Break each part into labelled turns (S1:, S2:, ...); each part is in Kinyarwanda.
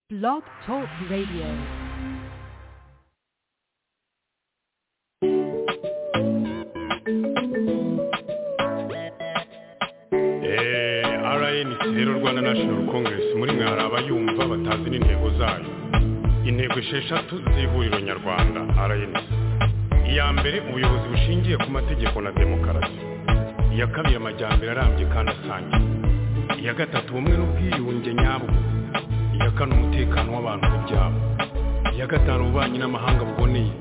S1: Blog Talk Radio.
S2: rnc rero rwanda national congress muri mwe hari abayumva batazi n'intego zayo intego esheshatu z'ihuriro nyarwanda rnc iya mbere ubuyobozi bushingiye ku mategeko na demokarasi iya kabiri amajyambere arambye kandi asangiye iya gatatu ubumwe n'ubwiyunge nyabwo iya kane umutekano w'abantu ku byabo iya gatanu ububanyi n'amahanga buboneye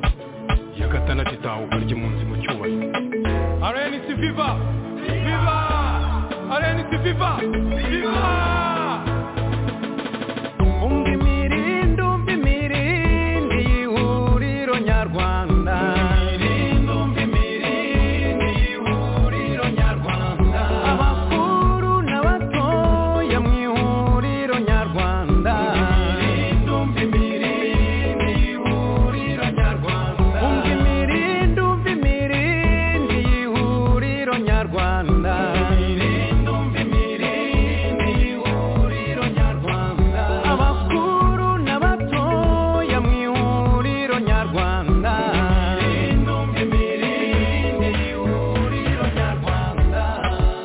S2: iya gatandatu itahuka ry'impunzi mu cyubahiro rnc viva viva rnc viva viva
S3: umva imirindi umva imirindi y'ihuriro nyarwanda abakuru n'abatoya mu ihuriro nyarwanda umva imirindi umva imirindi y'ihuriro nyarwanda abakuru n'abatoya mu ihuriro nyarwanda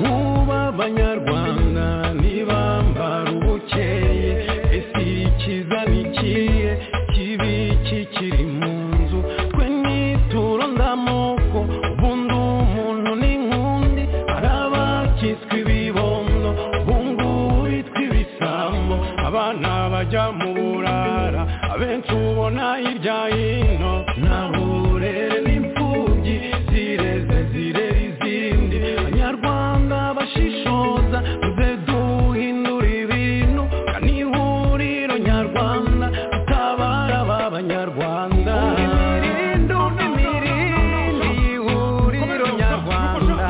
S3: Muba abanyarwanda ntibambara ubukeye ese ikiza ni ikihe kibi kikiri mu nzu twe nituro ndamoko ubundi umuntu ni nk'undi hari abakitswe ibibondo ubungubu bitwa ibisambo abana bajya mu burara abenshi ubona hirya hino nta burere n'imfubyi zireze zirera izindi abanyarwanda bashishoza tuze duhindura ibintu kandi ihuriro nyarwanda tutabara ba banyarwanda imirindi umva imirindi y'ihuriro nyarwanda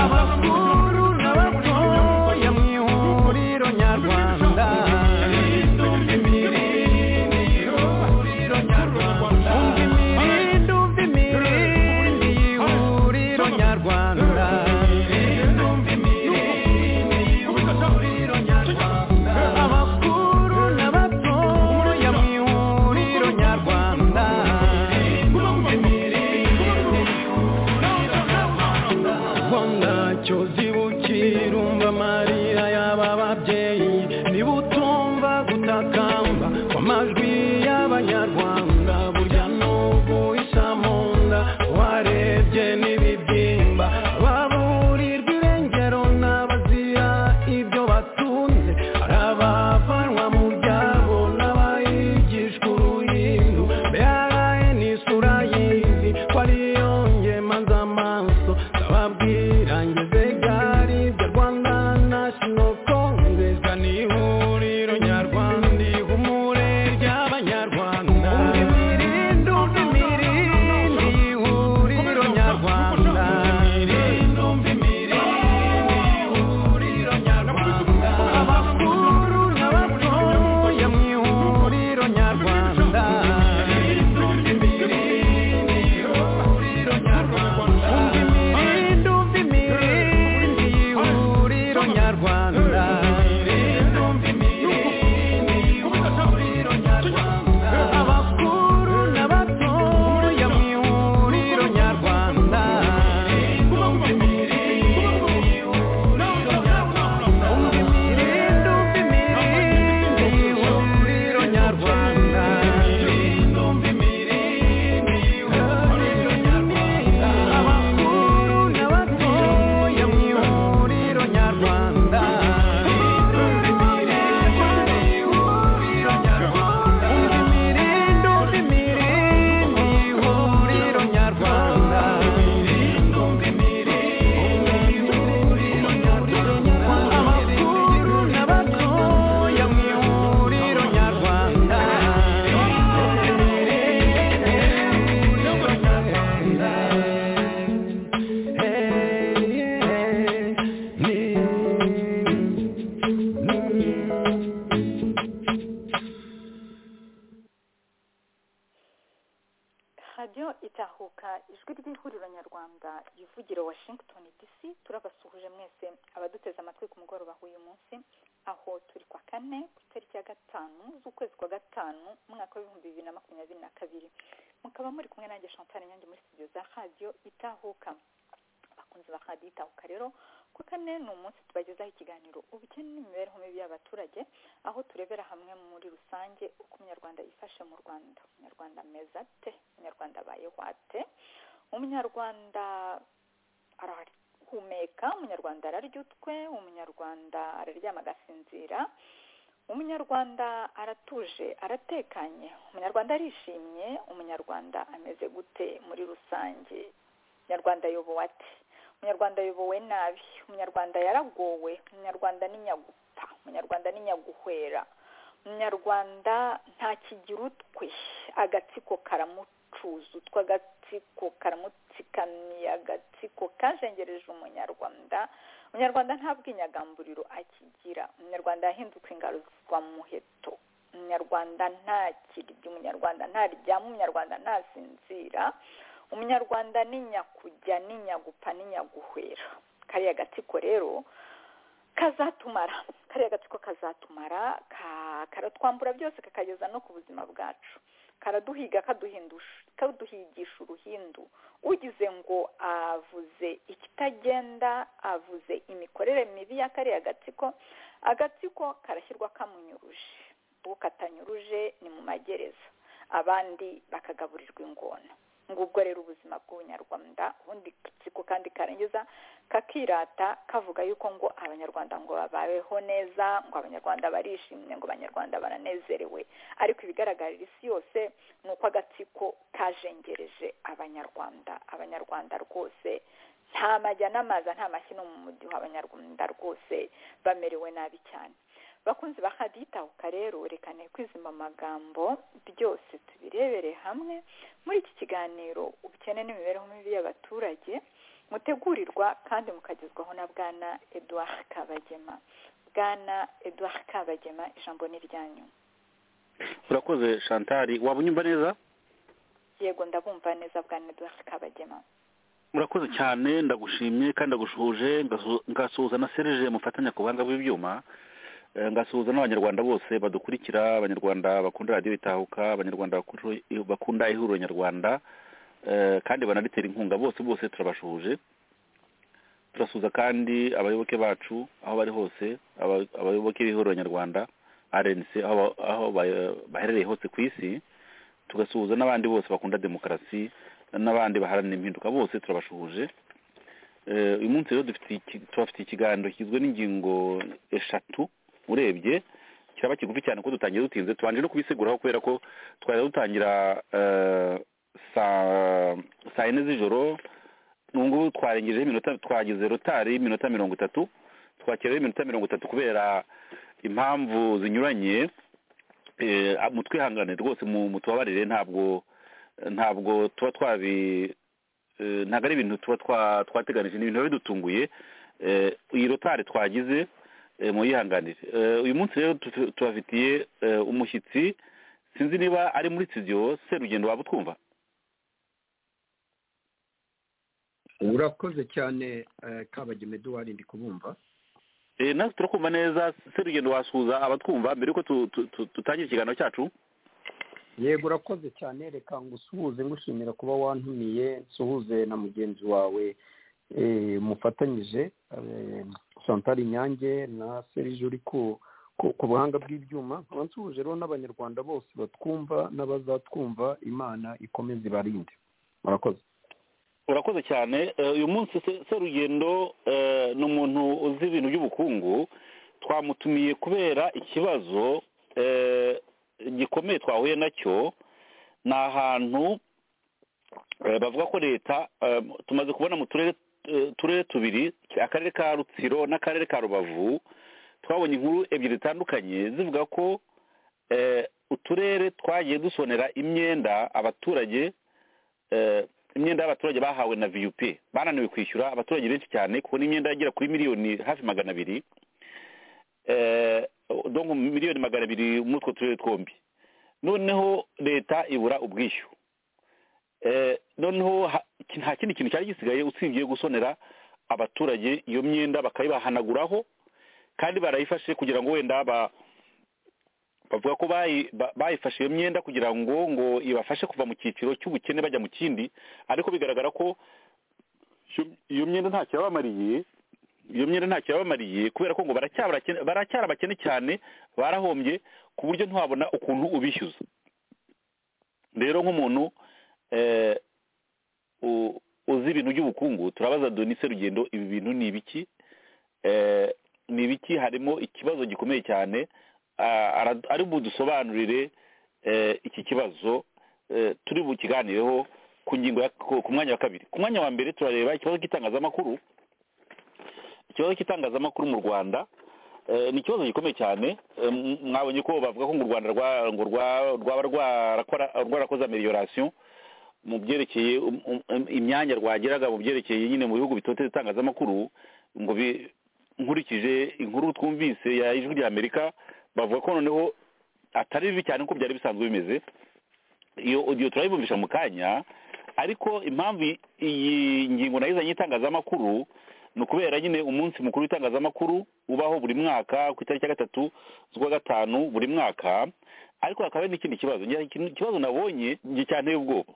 S3: abakuru n'abatoya mu ihuriro nyarwanda umva imirindi umva imirindi y'ihuriro nyarwanda abakuru n'abatoya mu ihuriro nyarwanda rwanda cyo zibukira umva amarira y'aba babyeyi niba utumva gutakamba kw'amajwi y'abanyarwanda burya n'ubu isa mu nda warebye n'ibibyimba baburirwa irengero n'abazira ibyo batunze hari abavanwa mu byabo n'abayigishwa uruhindu mbere ni isura y'izi ko ariyo ngema z'amaso ndababwira ngeze gari bya rwanda national congress ni ihuriro nyarwanda ihumure ry'abanyarwanda umva imirindi umva imirindi ihuriro nyarwanda abakuru n'abatoya mu ihuriro nyarwanda umva imirindi umva imirindi y'ihuriro nyarwanda abakuru n'abatoya mu ihuriro nyarwanda umva imirindi umva imirindi y'ihuriro nyarwanda abakuru n'abatoya mu ihuriro nyarwanda
S4: murahuka ijwi ry'ihuriro nyarwanda yivugira washington dc turabasuhuje mwese abaduteze amatwi ku mugoroba w'uyu munsi aho turi kwa kane ku itariki ya gatanu z'ukwezi kwa gatanu umwaka w'ibihumbi bibiri na makumyabiri na kabiri mukaba muri kumwe nanjye chantal nyange muri studio za radiyo itahuka abakunzi ba radiyo itahuka rero ku kane ni umunsi tubagezaho ikiganiro ubukene n'imibereho mibi y'abaturage aho turebera hamwe muri rusange uko umunyarwanda yifashe mu rwanda umunyarwanda meza te umunyarwanda abayeho ate umunyarwanda arahumeka umunyarwanda ararya utwe umunyarwanda araryama agasinzira umunyarwanda aratuje aratekanye umunyarwanda arishimye umunyarwanda ameze gute muri rusange umunyarwanda ayobowe ate umunyarwanda ayobowe nabi umunyarwanda yaragowe umunyarwanda ni nyagupfa umunyarwanda ni nyaguhwera umunyarwanda nta kigira utwe agatsiko karamucuza utwe agatsiko karamutsikamiye agatsiko kajengereje umunyarwanda umunyarwanda nta bwinyagamburiro akigira umunyarwanda yahinduka ingaruzwa muheto umunyarwanda nta kiryo umunyarwanda ntaryama umunyarwanda ntasinzira umunyarwanda ni nyakujya ni nyagupfa ni nyaguhwera kariya gatsiko rero kazatumara kariya gatsiko kazatumara karatwambura byose kakageza no ku buzima bwacu karaduhiga kaduhigisha uruhindu ugize ngo avuze ikitagenda avuze imikorere mibi ya kariya gatsiko agatsiko karashyirwa kamunyuruje uwo katanyuruje ni mu magereza abandi bakagaburirwa ingona ngubwo rero ubuzima bw'ubunyarwanda ubundi gatsiko kandi karangiza kakirata kavuga yuko ngo abanyarwanda ngo babayeho neza ngo abanyarwanda barishimye ngo abanyarwanda baranezerewe ariko ibigaragarira isi yose ni uko agatsiko kajengereje abanyarwanda abanyarwanda rwose nta majya n'amaza nta mashyi no mu mudiho abanyarwanda rwose bamerewe nabi cyane bakunzi ba haditahuka rero reka kwizima amagambo byose tubirebere hamwe muri iki kiganiro ubukene n'imibereho mibi y'abaturage mutegurirwa kandi mukagezwaho na bwana eduard kabagema bwana eduard kabagema ijambo ni iryanyu
S5: urakoze shantari waba unyumva neza
S4: yego ndabumva neza bwana eduard kabagema
S5: murakoze cyane ndagushimye kandi ndagushuhuje ngasuhuza na serije mufatanya ku buhanga bw'ibyuma ngasuhuza n'abanyarwanda bose badukurikira abanyarwanda bakunda radiyo itahuka abanyarwanda bakunda ihuriro nyarwanda kandi banaritera inkunga bose bose turabashuhuje turasuhuza kandi abayoboke bacu aho bari hose abayoboke b'ihuriro nyarwanda rnc aho baherereye hose ku isi tugasuhuza n'abandi bose bakunda demokarasi n'abandi baharanira impinduka bose turabashuhuje uyu munsi rero tubafitiye ikiganiro kigizwe n'ingingo eshatu urebye kiraba kigufi cyane ko dutangiye dutinze tubanje no kubisiguraho kubera ko twari dutangira saa yine z'ijoro n'ubu twarengejeho iminota twagize rotari y'iminota mirongo itatu twakiraho iminota mirongo itatu kubera impamvu zinyuranye mutwihangane rwose mutubabarire ntabwo ntabwo tuba twabi ntabwo ari ibintu tuba twateganije ni ibintu biba bidutunguye iyi rotari twagize muyihanganire uyu munsi rero tubafitiye umushyitsi sinzi niba ari muri studio serugendo waba utwumva
S6: urakoze cyane kabagema eduard ndi kubumva
S5: natwe turakumva neza serugendo wasuhuza abatwumva mbere yuko dutangira ikiganiro cyacu
S6: yego urakoze cyane reka ngusuhuze ngushimira kuba wantumiye nsuhuze na mugenzi wawe mufatanyije santari nyange na serije uri ku buhanga bw'ibyuma nsuhuje rero n'abanyarwanda bose batwumva n'abazatwumva imana ikomeze ibarinde murakoze
S5: urakoze cyane uyu munsi serugendo ni umuntu uzi ibintu by'ubukungu twamutumiye kubera ikibazo gikomeye twahuye nacyo ni ahantu bavuga ko leta tumaze kubona mu turere turere tubiri akarere ka rutsiro n'akarere ka rubavu twabonye inkuru ebyiri zitandukanye zivuga ko uturere twagiye dusonera imyenda abaturage imyenda y'abaturage bahawe na vup bananiwe kwishyura abaturage benshi cyane kubona imyenda yagera kuri miliyoni hafi magana abiri miliyoni magana abiri muri utwo turere twombi noneho leta ibura ubwishyu Eh, noneho ha- iki- nta kindi kintu cyari gisigaye usibye gusonera abaturage iyo myenda bakayibahanaguraho kandi barayifashe kugira ngo wenda ba bavuga ko bayi- ba- bayifashe iyo myenda kugira ngo ngo ibafashe kuva mu cyiciro cy'ubukene bajya mu kindi ariko bigaragara ko iyo- iyo myenda ntacyo yabamariye iyo myenda ntacyo yabamariye kubera ko ngo baracyari abakene- baracyari abakene cyane barahombye ku buryo ntiwabona ukuntu ubishyuza rero nk'umuntu eh, u- uzi ibintu by'ubukungu turabaza donise rugendo ibi bintu ni ibiki Eh, ni ibiki harimo ikibazo gikomeye cyane Ah, ara- ari budusobanurire eh, iki kibazo eh, turi bukiganireho ku ngingo ya- ku ku mwanya wa kabiri ku mwanya wa mbere turareba ikibazo cy'itangazamakuru ikibazo cy'itangazamakuru mu rwanda eh, ni ikibazo gikomeye cyane Eh, m- mwabonye ko bavuga ko ngo u rwanda rwa- ngo rwa- rwaba rwarakora- rwarakoze ameliorasiyo mu byerekeye um- um- um- imyanya rwageraga mu byerekeye nyine mu bihugu bitoteza itangazamakuru ngo bi- nkurikije inkuru twumvise ya ijwi rya amerika bavuga ko noneho atari bibi cyane nk'uko byari bisanzwe bimeze iyo odiyo turayibumvisha mu kanya ariko impamvu i- iyi ngingo nayizanye itangazamakuru ni ukubera nyine umunsi mukuru w'itangazamakuru ubaho buri mwaka ku itariki ya gatatu z'ukwa gatanu buri mwaka ariko hakaba hari n'ikindi kibazo Ngira iki- ikibazo nabonye giteye ubwoba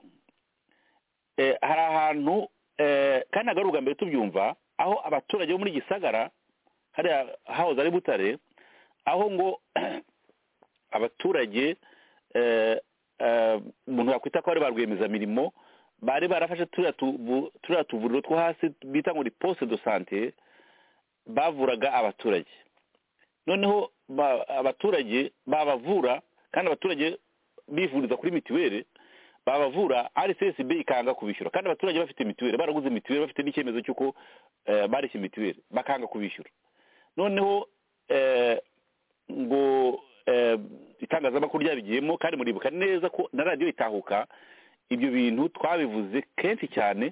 S5: Eh, hari ahantu eh, kandi ntabwo ari ubwa mbere tubyumva aho abaturage bo muri gisagara hariya hahoze ari butare aho ngo abaturage eh, eh, umuntu yakwita ko bari ba rwiyemezamirimo bari barafashe turiya tuvu- turiya tuvuriro two hasi bita ngo ni poste de sante bavuraga abaturage noneho ba- abaturage babavura kandi abaturage bivuriza kuri mituweli babavura rcsb ikanga kubishyura kandi abaturage bafite mituweli baraguze mituweli bafite n'icyemezo cy'uko eh, bareshye mituweli bakanga kubishyura noneho eh, ngo eh, itangazamakuru ryabigiyemo kandi muribuka neza ko na radiyo itahuka ibyo bintu twabivuze kenshi cyane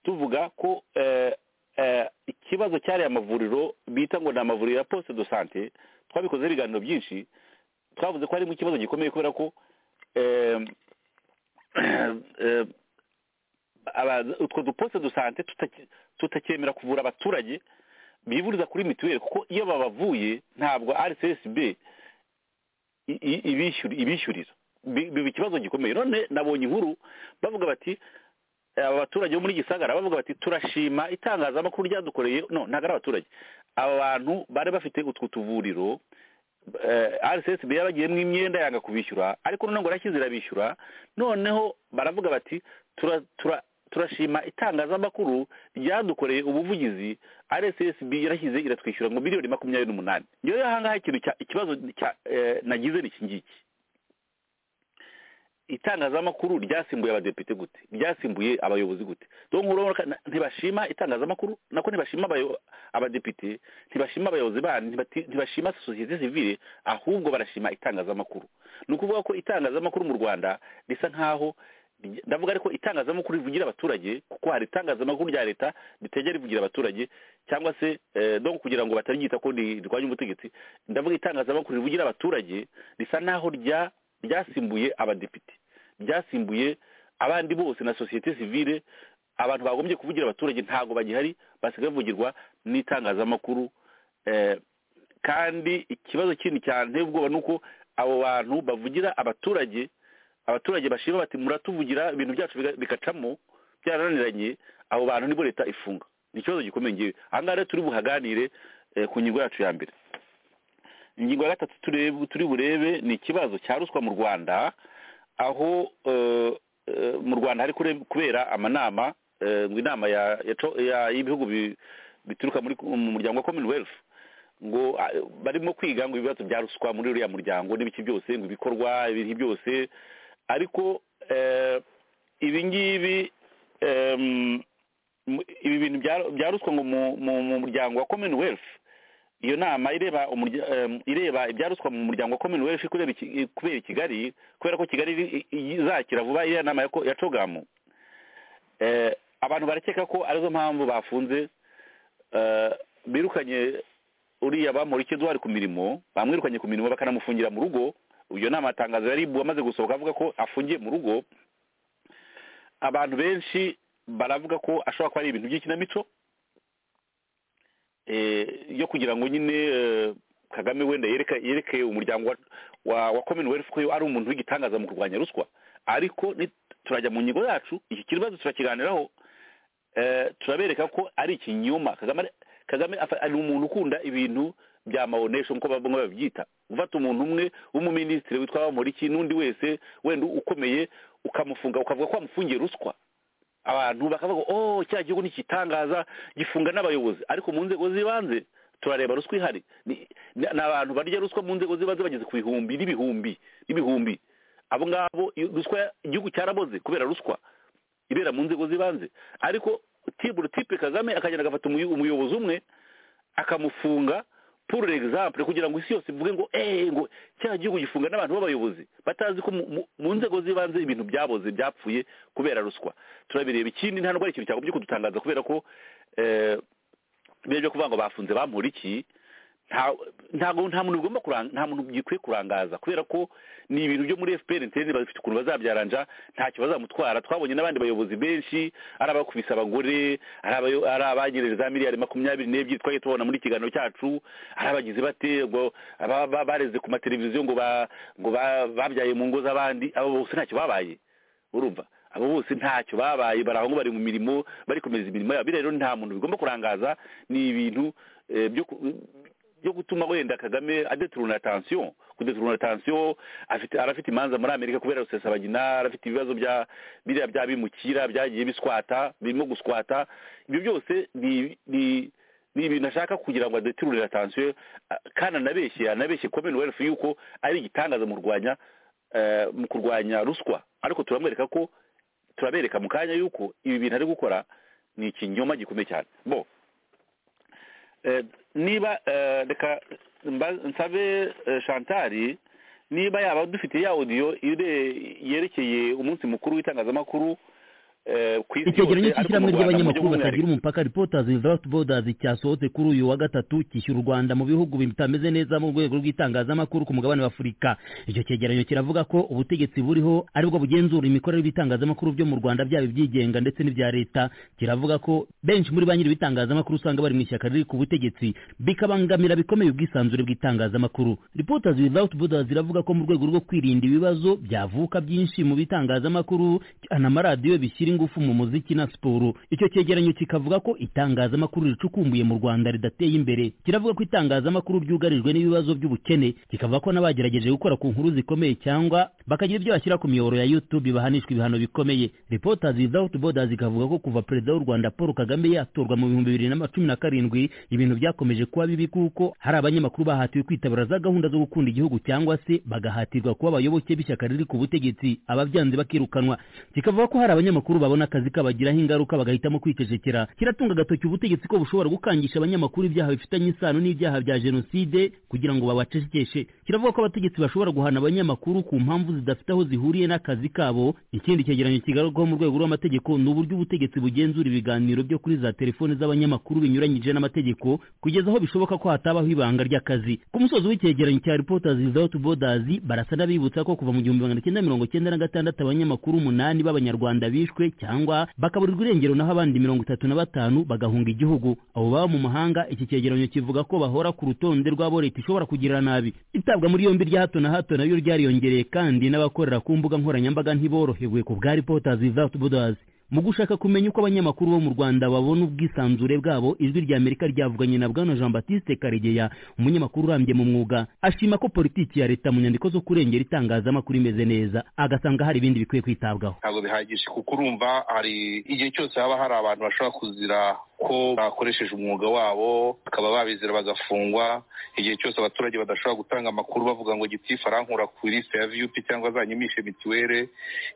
S5: tuvuga ko eh, eh, ikibazo cyari amavuriro bita ngo ni amavuriro ya poste de sante twabikoze ibiganiro byinshi twavuze ko harimo ikibazo gikomeye kubera ko eh, eh, aba- utwo duposte de sante tutaki- tutacyemera kuvura abaturage bivuriza kuri mituweli kuko iyo babavuye ntabwo rcsb i- i- ibishyuri- ibishyurira Bi- biba ikibazo gikomeye none nabonye inkuru bavuga bati aba baturage bo muri gisagara bavuga bati turashima itangazamakuru ryadukoreye no ntabwo ari abaturage aba bantu bari bafite utwo tuvuriro rcsb yaragiyemo imyenda yanga kubishyura ariko noneho ngo irashyize irabishyura noneho baravuga bati tura tura turashima itangazamakuru ryadukoreye ubuvugizi rssb yarashyize iratwishyura ngo miliyoni makumyabiri n'umunani ngewe ahangaha ikintu cya- ikibazo cya- eh, nagize ni iki ngiki itangazamakuru ryasimbuye abadepite gute ryasimbuye abayobozi gute donc urabona ko na- ntibashima itangazamakuru nako ntibashima abayo- abadepite ntibashima abayobozi bandi ntibati- ntibashima sosiyete sivile ahubwo barashima itangazamakuru ni ukuvuga ko itangazamakuru mu rwanda risa nk'aho ry- ndavuga ariko itangazamakuru rivugira abaturage kuko hari itangazamakuru rya leta ritegera rivugira abaturage cyangwa se eh, donc kugira ngo bataryita ko ni rirwanya ubutegetsi ndavuga itangazamakuru rivugira abaturage risa n'aho rya ryasimbuye abadepite ryasimbuye abandi bose na sosiyete sivile abantu bagombye kuvugira abaturage ntabwo bagihari basigaye bavugirwa n'itangazamakuru eh, kandi ikibazo kindi cyane ubwoba ni uko abo bantu bavugira abaturage abaturage bashima bati muratuvugira ibintu byacu biga- bigacamo byarananiranye abo bantu nibo leta ifunga ni ikibazo gikomeye ngewe aha ngaha rero turi buhaganire eh, ku ngingo yacu ya mbere ingingo ya gatatu turebe- turi burebe ni ikibazo cya ruswa mu rwanda aho eh, eh, mu rwanda hari kure- kubera amanama eh, ngo inama ya- ya co- ya- y'ibihugu bi- bituruka muri mu muryango wa commonwealth ngo ah, barimo kwiga ngo ibibazo bya ruswa muri uriya muryango n'ibiki byose ngo ibikorwa ibintu byose ariko eh, ibi ngibi em, mu- ibi bintu bya- bya ruswa ngo mu- mu mu muryango wa commonwealth iyo nama ireba umurya- em, ireba ibyaruswa mu muryango wa commonwealth kubera iki- kubera i kigali kubera ko kigali iri- i- izakira vuba iriya nama ya ko- ya cogamu Eh, abantu barakeka ko arizo mpamvu bafunze eh, birukanye uriya bamurike duhari ku mirimo bamwirukanye ku mirimo bakanamufungira mu rugo iyo nama atangazo yari ibu amaze gusohoka avuga ko afungiye mu rugo abantu benshi baravuga ko ashobora kuba ari ibintu by'ikinamico eh, yo kugira ngo nyine eh, kagame wenda yereke yereke umuryango wa- wa wa commonwealth ko ari umuntu w'igitangaza mu kurwanya ruswa ariko ni- turajya mu ngingo yacu iki kibazo turakiganiraho eh, turabereka ko ari ikinyoma kagame ari- kagame afa- ari umuntu ukunda ibintu bya mawonesho nk'uko bamwe babyita gufata umuntu umwe w'umuminisitiri witwa bamporiki n'undi wese wenda ukomeye ukamufunga ukavuga ko wamufungiye ruswa abantu bakavuga ngo oh cya gihugu ntikitangaza gifunga n'abayobozi ariko mu nzego z'ibanze turareba ruswa ihari ni ni- ni abantu barya ruswa mu nzego z'ibanze bageze ku bihumbi n'ibihumbi n'ibihumbi abo ngabo iyo ruswa igihugu cyaraboze kubera ruswa ibera mu nzego z'ibanze ariko tiburo tipe kagame akagenda agafata umuyo- umuyobozi umwe akamufunga pour exemple kugira ngo isi yose ivuge ngo eh ngo cya gihugu gifunga n'abantu b'abayobozi batazi ko mu- mu- mu nzego z'ibanze ibintu byaboze byapfuye kubera ruswa turabireba ikindi nta n'ubwo ari ikintu cyagobye kudutangaza kubera ko eh, biriya byo kuvuga ngo bafunze bampura iki nta- ntabwo nta muntu bigomba kuranga nta muntu gikwiye kurangaza kubera ko ni ibintu byo muri FPR intende bafite ukuntu bazabyaranja ntacyo bazamutwara twabonye n'abandi bayobozi benshi ari abakubise abagore ari abayo- ari abanyereza za miliyari makumyabiri n'ebyiri twagiye tubona muri ikiganiro cyacu ari abagizi bate ngo aba- ba- bareze ku mateleviziyo ngo ba- ngo ba- babyaye mu ngo z'abandi abo bose ntacyo babaye urumva abo bose ntacyo babaye bari aho ngo bari mu mirimo bari komeza imirimo yabo Biriya rero nta muntu bigomba kurangaza ni ibintu eh, byo ku- byo gutuma wenda kagame adeturuna atansiyo kudeturuna atansiyo afite arafite imanza muri amerika kubera rusesabagina arafite ibibazo bya biriya bya bimukira byagiye biswata birimo guswata ibyo byose ni ni- ni ibintu ashaka kugira ngo adeturure atansiyo kandi anabeshye anabeshye commonwealth yuko ari igitangaza mu rwanya eh, mu kurwanya ruswa ariko turamwereka ko turabereka mu kanya yuko ibi bintu ari gukora ni ikinyoma gikomeye cyane bo Eh, niba eh, reka mba- nsabe eh, shantari niba yaba dufite ya audio ire- yerekeye umunsi mukuru w'itangazamakuru eh, ku isi
S7: icyegeranyo
S5: yose, ariko
S7: cy'ishyirahamwe
S5: mu Rwanda
S7: ry'abanyamakuru
S5: mu buryo
S7: batagira umupaka reporters without borders cyasohotse kuri uyu wa gatatu cyishyura u rwanda mu bihugu bitameze neza mu rwego rw'itangazamakuru ku mugabane w'afurika icyo cyegeranyo kiravuga ko ubutegetsi buriho aribwo bugenzura imikorere y'ibitangazamakuru byo mu rwanda byaba ibyigenga ndetse n'ibya leta kiravuga ko benshi muri ba nyiri ibitangazamakuru usanga bari mu ishyaka riri ku butegetsi bikabangamira bikomeye ubwisanzure bw'itangazamakuru reporters without borders iravuga ko mu rwego rwo kwirinda ibibazo byavuka byinshi mu bitangazamakuru anamaradiyo bishyira ingufu mu muziki na siporo icyo cyegeranyo kikavuga ko itangazamakuru ricukumbuye mu rwanda ridateye imbere kiravuga ko itangazamakuru ryugarijwe n'ibibazo by'ubukene kikavuga ko n'abagerageje gukora ku nkuru zikomeye cyangwa bakagira ibyo bashyira ku miyoboro ya youtube bahanishwa ibihano bikomeye reporters without borders ikavuga ko kuva perezida w'u rwanda paul kagame yatorwa mu bihumbi bibiri na cumi na karindwi ibintu byakomeje kuba bibi kuko hari abanyamakuru bahatiwe kwitabira za gahunda zo gukunda igihugu cyangwa se bagahatirwa kuba abayoboke b'ishyaka riri ku butegetsi ababyanze bakirukanwa kikavuga ko hari abanyamakuru babona akazi kabagiraho ingaruka bagahitamo kwicecekera kiratunga agatoki ubutegetsi ko bushobora gukangisha abanyamakuru ibyaha bifitanye isano n'ibyaha bya jenoside kugira ngo babacecekeshe kiravuga ko abategetsi bashobora guhana abanyamakuru ku mpamvu zidafite aho zihuriye n'akazi kabo ikindi cyegeranyo kigarurwaho mu rwego rw'amategeko ni uburyo ubutegetsi bugenzura ibiganiro byo kuri za telefoni z'abanyamakuru binyuranyije n'amategeko kugeza aho bishoboka ko hatabaho ibanga ry'akazi ku musozi w'icyegeranyo cya reporters without borders barasa n'abibutsa ko kuva mu gihumbi magana cyenda mirongo cyenda na gatandatu abanyamakuru umunani b'abanyarwanda bishwe cyangwa bakaburirwa irengero naho abandi mirongo itatu na batanu bagahunga igihugu abo baba mu mahanga iki cyegeranyo kivuga ko bahora ku rutonde rw'abo leta ishobora kugira nabi itabwa muri yombi rya hato na hato nayo ryariyongereye kandi n'abakorera ku mbuga nkoranyambaga ntiborohewe ku bwa reporters without borders mu gushaka kumenya uko abanyamakuru bo mu rwanda babona ubwisanzure bwabo ijwi rya amerika ryavuganye na bwana jean baptiste karegeya umunyamakuru urambye mu mwuga ashima ko politiki ya leta mu nyandiko zo kurengera itangazamakuru imeze neza agasanga hari ibindi bikwiye kwitabwaho
S8: ntabwo bihagije kuko urumva hari igihe cyose haba hari abantu bashobora kuzira ko bakoresheje umwuga wabo bakaba babizira bagafungwa igihe cyose abaturage badashobora gutanga amakuru bavuga ngo gitifu arankura ku lisite ya viyupi cyangwa zanyimishe mituwere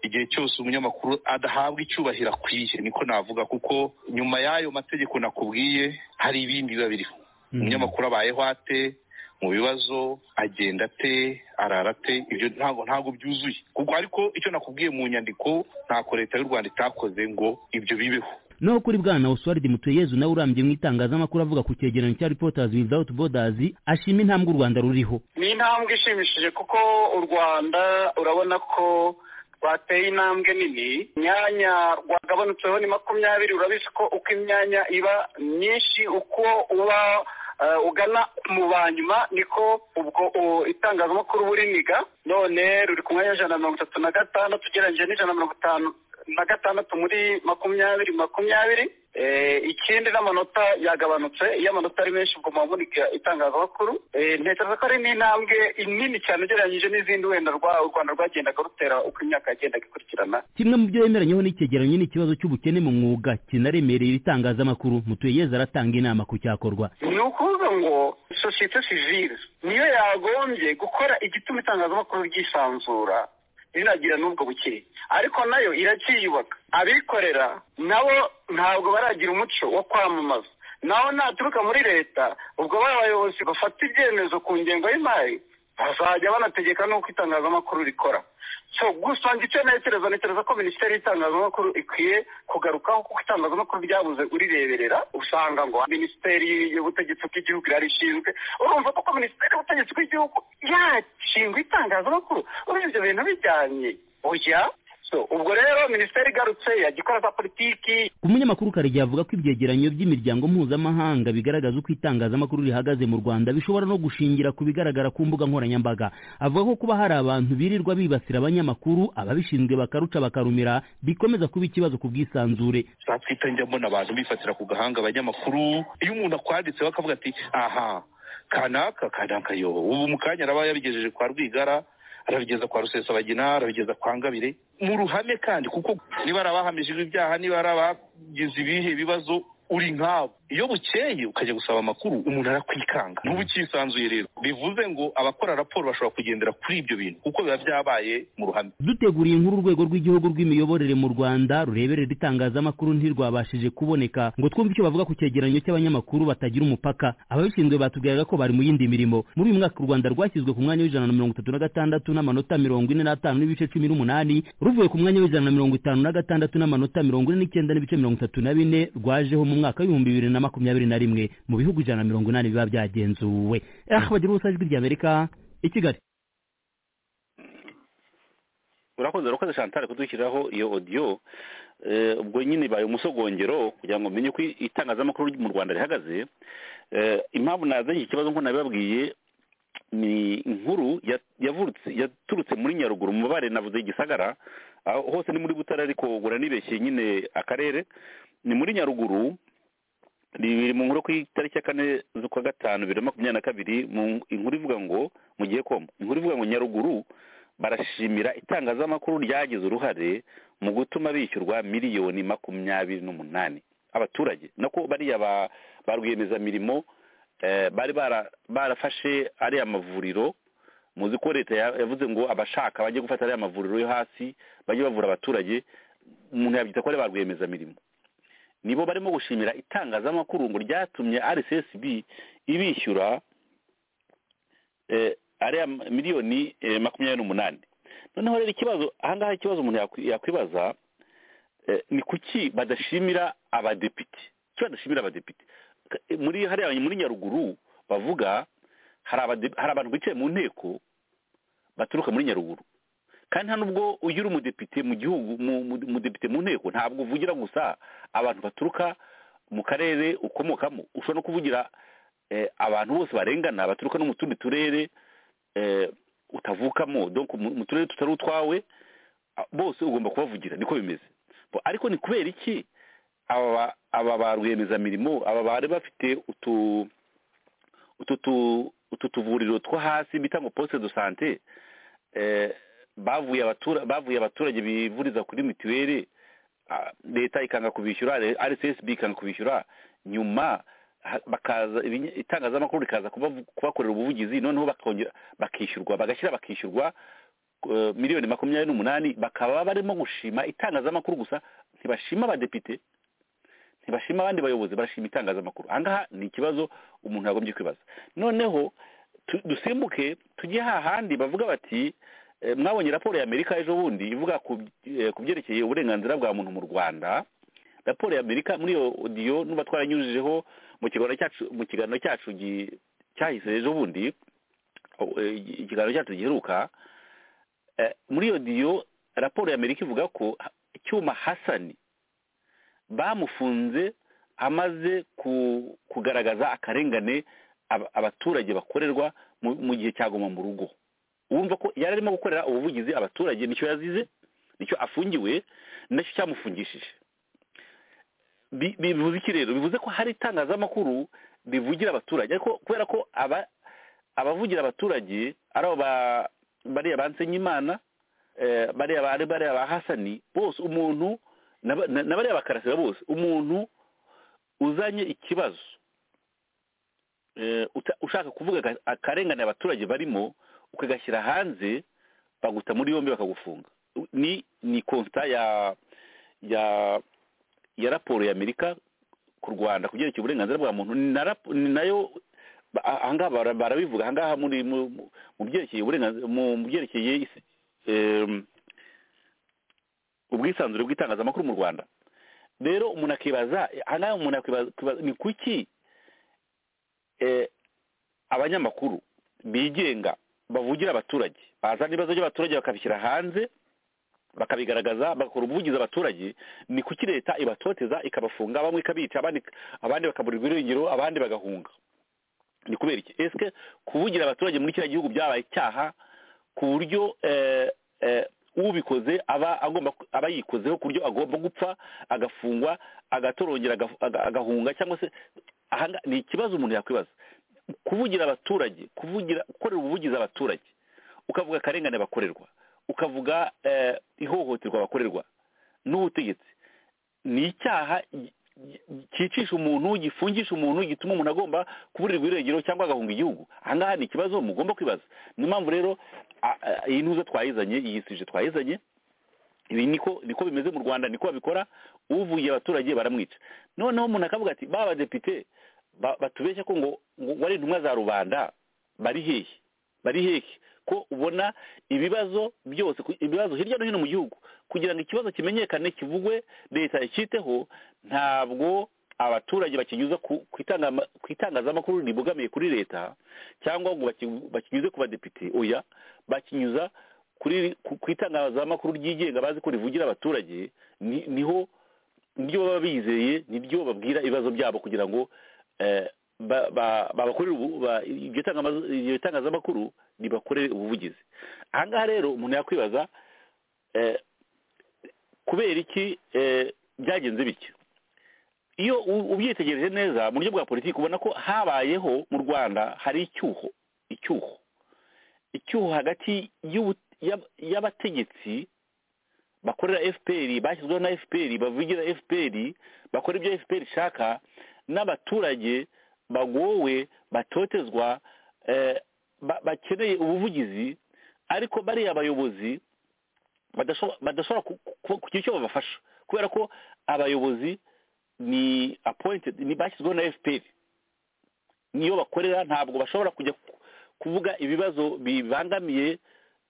S8: igihe cyose umunyamakuru adahabwa icyubahiro akwiye niko navuga kuko nyuma y'ayo mategeko nakubwiye hari ibindi biba biriho umunyamakuru abayeho ate mu bibazo agenda ate arara ate ibyo ntabwo ntabwo byuzuye kuko ariko icyo nakubwiye mu nyandiko ntako leta y'u rwanda itakoze ngo ibyo bibeho
S7: naho kuri bwana oswald mutuyezu nawe urambye mu itangazamakuru avuga ku cyegeranyo cya reporters without borders ashima intambwe u rwanda ruriho
S9: ni intambwe ishimishije kuko u rwanda urabona ko rwateye intambwe nini imyanya rwagabanutseho ni makumyabiri urabizi ko uko imyanya iba myinshi uko uba eh, ugana mu banyuma niko ubwo o- itangazamakuru buriniga none ruri ku mwanya w'ijana na mirongo itatu na gatandatu ugereranyije n'ijana na mirongo itanu na gatandatu muri makumyabiri makumyabiri Eh, ikindi n'amanota yagabanutse iyo amanota ari menshi ubwo muba munika itangazamakuru Eh, ntekereza ko ari n'intambwe nini cyane ugereranyije n'izindi wenda rwa- u rwanda rwagendaga rutera uko imyaka yagendaga ikurikirana
S7: kimwe mu byo yemeranyeho n'icyegeranyo ni ikibazo cy'ubukene mu mwuga kinaremereye ibitangazamakuru mutuyeze aratanga inama ku cyakorwa
S9: ni ukuvuga ngo sosiyete sivile niyo yagombye gukora igituma itangazamakuru ryisanzura rinagira n'ubwo bukeye ariko nayo iracyiyubaka abikorera nabo ntabwo baragira umuco wo kwamamaza naho naturuka muri leta ubwo ba bayobozi bafata ibyemezo ku ngengo y'imari bazajya banategeka n'uko itangazamakuru rikora so gusa icyo ntekereza ntekereza ko minisiteri y'itangazamakuru ikwiye kugarukaho kuko itangazamakuru ryabuze urireberera usanga ngo minisiteri y'ubutegetsi bw'igihugu irarishinzwe urumva kuko minisiteri y'ubutegetsi bw'igihugu yashinga itangazamakuru urumva ibyo bintu bijyanye oya so ubwo rero minisiteri igarutse yajya ikora za politiki
S7: umunyamakuru karegeya avuga ko ibyegeranyo by'imiryango mpuzamahanga bigaragaza uko itangazamakuru rihagaze mu rwanda bishobora no gushingira ku bigaragara ku mbuga nkoranyambaga avuga ko kuba hari abantu birirwa bibasira abanyamakuru ababishinzwe bakaruca bakarumira bikomeza kuba ikibazo ku bwisanzure
S8: zatwita njya mbona abantu bifatira ku gahanga abanyamakuru iyo umuntu akwanditseho akavuga ati aha kanaka kanaka yo ubu mu kanya araba yabigejeje kwa rwigara arabigeza kwa rusesabagina arabigeza kwa ngabire mu ruhame kandi kuko niba ari abahamijwe ibyaha niba ari abagize ibihe bibazo uri nkabo iyo bukeye ukajya gusaba amakuru umuntu arakwikanga ntubukisanzuye rero bivuze ngo abakora raporo bashobora kugendera kuri ibyo bintu kuko biba byabaye mu ruhame
S7: duteguriye inkuru urwego rw'igihugu rw'imiyoborere mu rwanda rureberera itangazamakuru ntirwabashije kuboneka ngo twumve icyo bavuga ku cyegeranyo cy'abanyamakuru batagira umupaka ababishinzwe batubwiraga ko bari mu yindi mirimo muri uyu mwaka u rwanda rwashyizwe ku mwanya w'ijana na mirongo itatu na gatandatu n'amanota mirongo ine n'atanu n'ibice cumi n'umunani ruvuye ku mwanya w'ijana na mirongo itanu na gatandatu n'amanota mirongo ine n'icyenda n'ibice mirongo itatu na bine rwajeho mu mwaka w'ibihumbi bibiri na makumyabiri na rimwe mu bihugu ijana na mirongo inani biba byagenzuwe ahubwo bagira ubusajwi ry'amerika i kigali
S5: urakoze urakoze chantal kudushyiriraho iyo odiyo Eh, ubwo nyine ibaye umusogongero kugira ngo umenye uko itangazamakuru ryo mu rwanda rihagaze Eh, impamvu nazanye iki kibazo nk'uko nabibabwiye ni inkuru ya- yavurutse- yaturutse muri nyaruguru mu bare navuze igisagara aho hose ni muri butare ariko ubwo nibeshye nyine akarere ni muri nyaruguru biri mu nkuru ku itariki ya kane z'ukwa gatanu bibiri na makumyabiri na kabiri mu- inkuru ivuga ngo mu gihe koma inkuru ivuga ngo nyaruguru barashimira itangazamakuru ryagize uruhare mu gutuma bishyurwa miliyoni makumyabiri n'umunani abaturage nako bariya ba- ba rwiyemezamirimo eh, bari bara- barafashe ariya mavuriro muzi ko leta ya- yavuze ngo abashaka bajye gufata ariya mavuriro yo hasi bajye bavura abaturage umuntu yabyita ko ari ba rwiyemezamirimo nibo barimo gushimira itangazamakuru ngo ryatumye rcsb ibishyura eh, ariya miliyoni eh, makumyabiri n'umunani noneho rero ikibazo ahangaha ikibazo umuntu yakwi- yakwibaza eh, ni kuki badashimira abadepite kuki badashimira abadepite Ka- eh, muri hariya muri nyaruguru bavuga hari abade- hari abantu bicaye mu nteko baturuka muri nyaruguru kandi nta nubwo ugira umudepite mu gihugu mu- mu- umudepite mu nteko ntabwo uvugira gusa abantu baturuka mu karere ukomokamo ushobora no kuvugira eh, abantu bose barengana baturuka no mu tundi turere eh, utavukamo donc mu mu turere tutari utwawe a- bose ugomba kubavugira niko bimeze Bo- ariko ni kubera iki aba ba- aba ba rwiyemezamirimo aba bari bafite utu utu tu- utu tuvuriro two hasi bita ngo poste de sante eh, bavuye abatura bavuye abaturage bivuriza kuri mituweli ah, leta ikanga kubishyura re- rcsb ikanga kubishyura nyuma ha- bakaza ibinya- itangazamakuru rikaza kubavu- kubakorera ubuvugizi noneho bakongera bakishyurwa bagashyira bakishyurwa eh, miliyoni makumyabiri n'umunani bakaba barimo gushima itangazamakuru gusa ntibashima abadepite ntibashima abandi bayobozi barashima itangazamakuru ahangaha ni ikibazo umuntu yagombye kwibaza noneho tu- dusimbuke tujye hahandi bavuga bati eh, mwabonye raporo ya amerika ejo bundi ivuga ku by- eh, ku byerekeye uburenganzira bwa muntu mu rwanda raporo ya amerika muri iyo odiyo nuba twaranyujijeho mu kiganiro cyacu mu kiganiro cyacu gi- cyahise ejo bundi o- eh, ikiganiro cyacu giheruka eh, muri iyo diyo raporo y'amerika ivuga ko icyuma hasani bamufunze amaze ku- kugaragaza akarengane aba- abaturage bakorerwa mu- mu gihe cyaguma mu rugo wumva ko yari arimo gukorera ubuvugizi abaturage nicyo yazize nicyo afungiwe nacyo cyamufungishije Bi- bivuze iki rero bivuze ko hari itangazamakuru rivugira abaturage ariko kubera ko aba abavugira abaturage ari abo ba- bariya ba nsenyimana eh, bariya ba- bariya ba hasani bose umuntu na ba- na- na bariya bakarasira bose umuntu uzanye ikibazo eh, uta- ushaka kuvuga aka- akarengane abaturage barimo ukagashyira hanze baguta muri yombi bakagufunga ni ni konsta ya ya ya raporo ya amerika ku rwanda ku byerekeye uburenganzira bwa muntu ni na rap- ni nayo ba- ahangaha bara- barabivuga ahangaha muri mu mu- mu byerekeye uburenganzira mu mu byerekeye isi- em, ubwisanzure bw'itangazamakuru mu rwanda rero umuntu akibaza ahangaha umuntu akibaza akibaza, ni kuki eh, abanyamakuru bigenga bavugira abaturage bazana ibibazo by'abaturage bakabishyira hanze bakabigaragaza bagakora ubuvugizi abaturage ni kuki leta ibatoteza ikabafunga bamwe ikabica abandi abandi bakaburirwa irengero abandi bagahunga ni kubera iki ese kuvugira abaturage muri kiriya gihugu byabaye icyaha ku buryo eh, eh, ubikoze aba agomba ku- aba yikozeho ku buryo agomba gupfa agafungwa agatorongera agaf- aga- agahunga cyangwa se ahanga ni ikibazo umuntu yakwibaza kuvugira abaturage kuvugira gukorera ubuvugizi abaturage ukavuga akarengane bakorerwa ukavuga eh, ihohoterwa bakorerwa n'ubutegetsi ni icyaha gi- gi- cyicisha umuntu gifungisha umuntu gituma umuntu agomba kuburirwa irengero cyangwa agahunga igihugu ahangaha ni ikibazo mugomba kwibaza niyo mpamvu rero a- a- iyi ntuza twayizanye iyi suje twayizanye ibi niko niko bimeze mu rwanda niko babikora uvuye abaturage baramwica noneho umuntu akavuga ati ba badepite ba- batubeshya ko ngo ngo wari intumwa za rubanda bari hehe bari hehe ko ubona ibibazo byose ku- ibibazo hirya no hino mu gihugu kugira ngo ikibazo kimenyekane kivugwe leta icyiteho ntabwo abaturage bakinyuza ku ku itangama- ku itangazamakuru ribogamiye kuri leta cyangwa ngo baki- bakinyuze ku badepite oya bakinyuza kuri ku ku itangazamakuru ryigenga bazi ko rivugira abaturage ni- niho nibyo baba bizeye nibyo babwira ibibazo byabo kugira ngo eh, ba- ba- babakorere ubu- ba- iryo tangamaza- iryo tangazamakuru ribakorere ubuvugizi ahangaha rero umuntu yakwibaza eh, kubera iki eh, byagenze bityo iyo u- ubyitegereje neza mu buryo bwa politiki ubona ko habayeho mu rwanda hari icyuho icyuho icyuho hagati y'ubu- y'ab- y'abategetsi bakorera fpr bashyizweho na fpr bavugira fpr bakora ibyo fpr ishaka n'abaturage bagowe batotezwa eh, ba- bakeneye ubuvugizi ariko bariya abayobozi badasho- badashobora ku- ku- kugira icyo babafasha kubera ko abayobozi ni appointed ni bashyizweho na fpr niyo bakorera ntabwo bashobora kujya ku- kuvuga ibibazo bibangamiye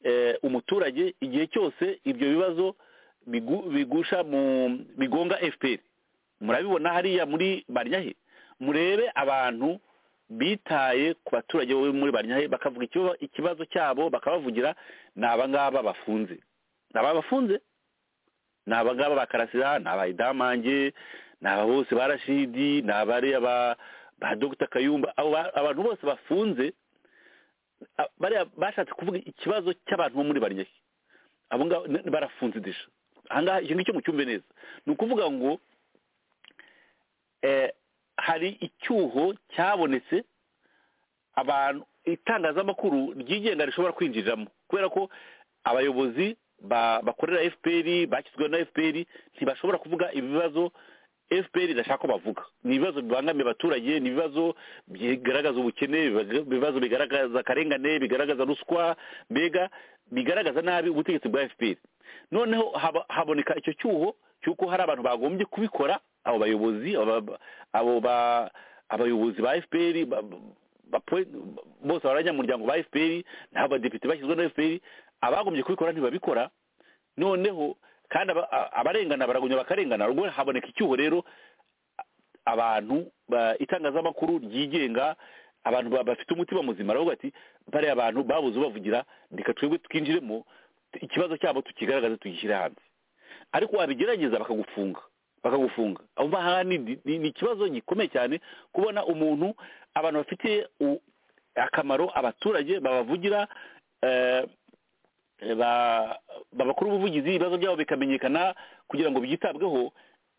S5: eh, umuturage igihe cyose ibyo bibazo bigu- bigusha mu bigonga fpr murabibona hariya muri baryahe murebe abantu bitaye ku baturage bo muri baryahe bakavuga ikiba- ikibazo cyabo bakabavugira ni abangaba bafunze ni aba bafunze ni abangaba ba karasira ni aba idamange ni aba bose ba rashidi ni abariya ba ba dogita kayumba abo ba- abantu bose bafunze a- bariya bashatse kuvuga ikibazo cy'abantu bo muri barnyaki abo ngabo n- barafunze desha ahangaha icyo ngicyo mucyumve neza ni ukuvuga ngo eh, hari icyuho cyabonetse abantu itangazamakuru ryigenga rishobora kwinjiriramo kubera ko abayobozi ba- bakorera fpr bakizweho na fpr ntibashobora kuvuga ibibazo fpr idashaka ko bavuga ni ibibazo bibangamiye abaturage ni ibibazo bigaragaza ubukene bibaga- ibibazo bigaragaza akarengane bigaragaza ruswa mbega bigaragaza nabi ubutegetsi bwa fpr noneho haba- haboneka icyo cyuho cy'uko hari abantu bagombye kubikora abo bayobozi aba- abo ba- abayobozi ba fpr ba- bapo- bose abanyamuryango ba fpr n'abo badepite bashyizwe na fpr abagombye kubikora ntibabikora noneho kandi aba- a- abarengana baragunya bakarengana ubwo haboneka icyuho rero a- abantu ba- itangazamakuru ryigenga abantu ba- bafite umutima muzima baravuga ati bariya abantu babuze ubavugira reka twebwe twinjiremo ikibazo cyabo tukigaragaze tugishyire hanze ariko wabigerageza bakagufunga bakagufunga aho ngaho ni ni- ni ikibazo gikomeye cyane kubona umuntu abantu bafitiye u- akamaro abaturage babavugira eh, ba- babakora ubuvugizi ibibazo byabo bikamenyekana kugira ngo byitabweho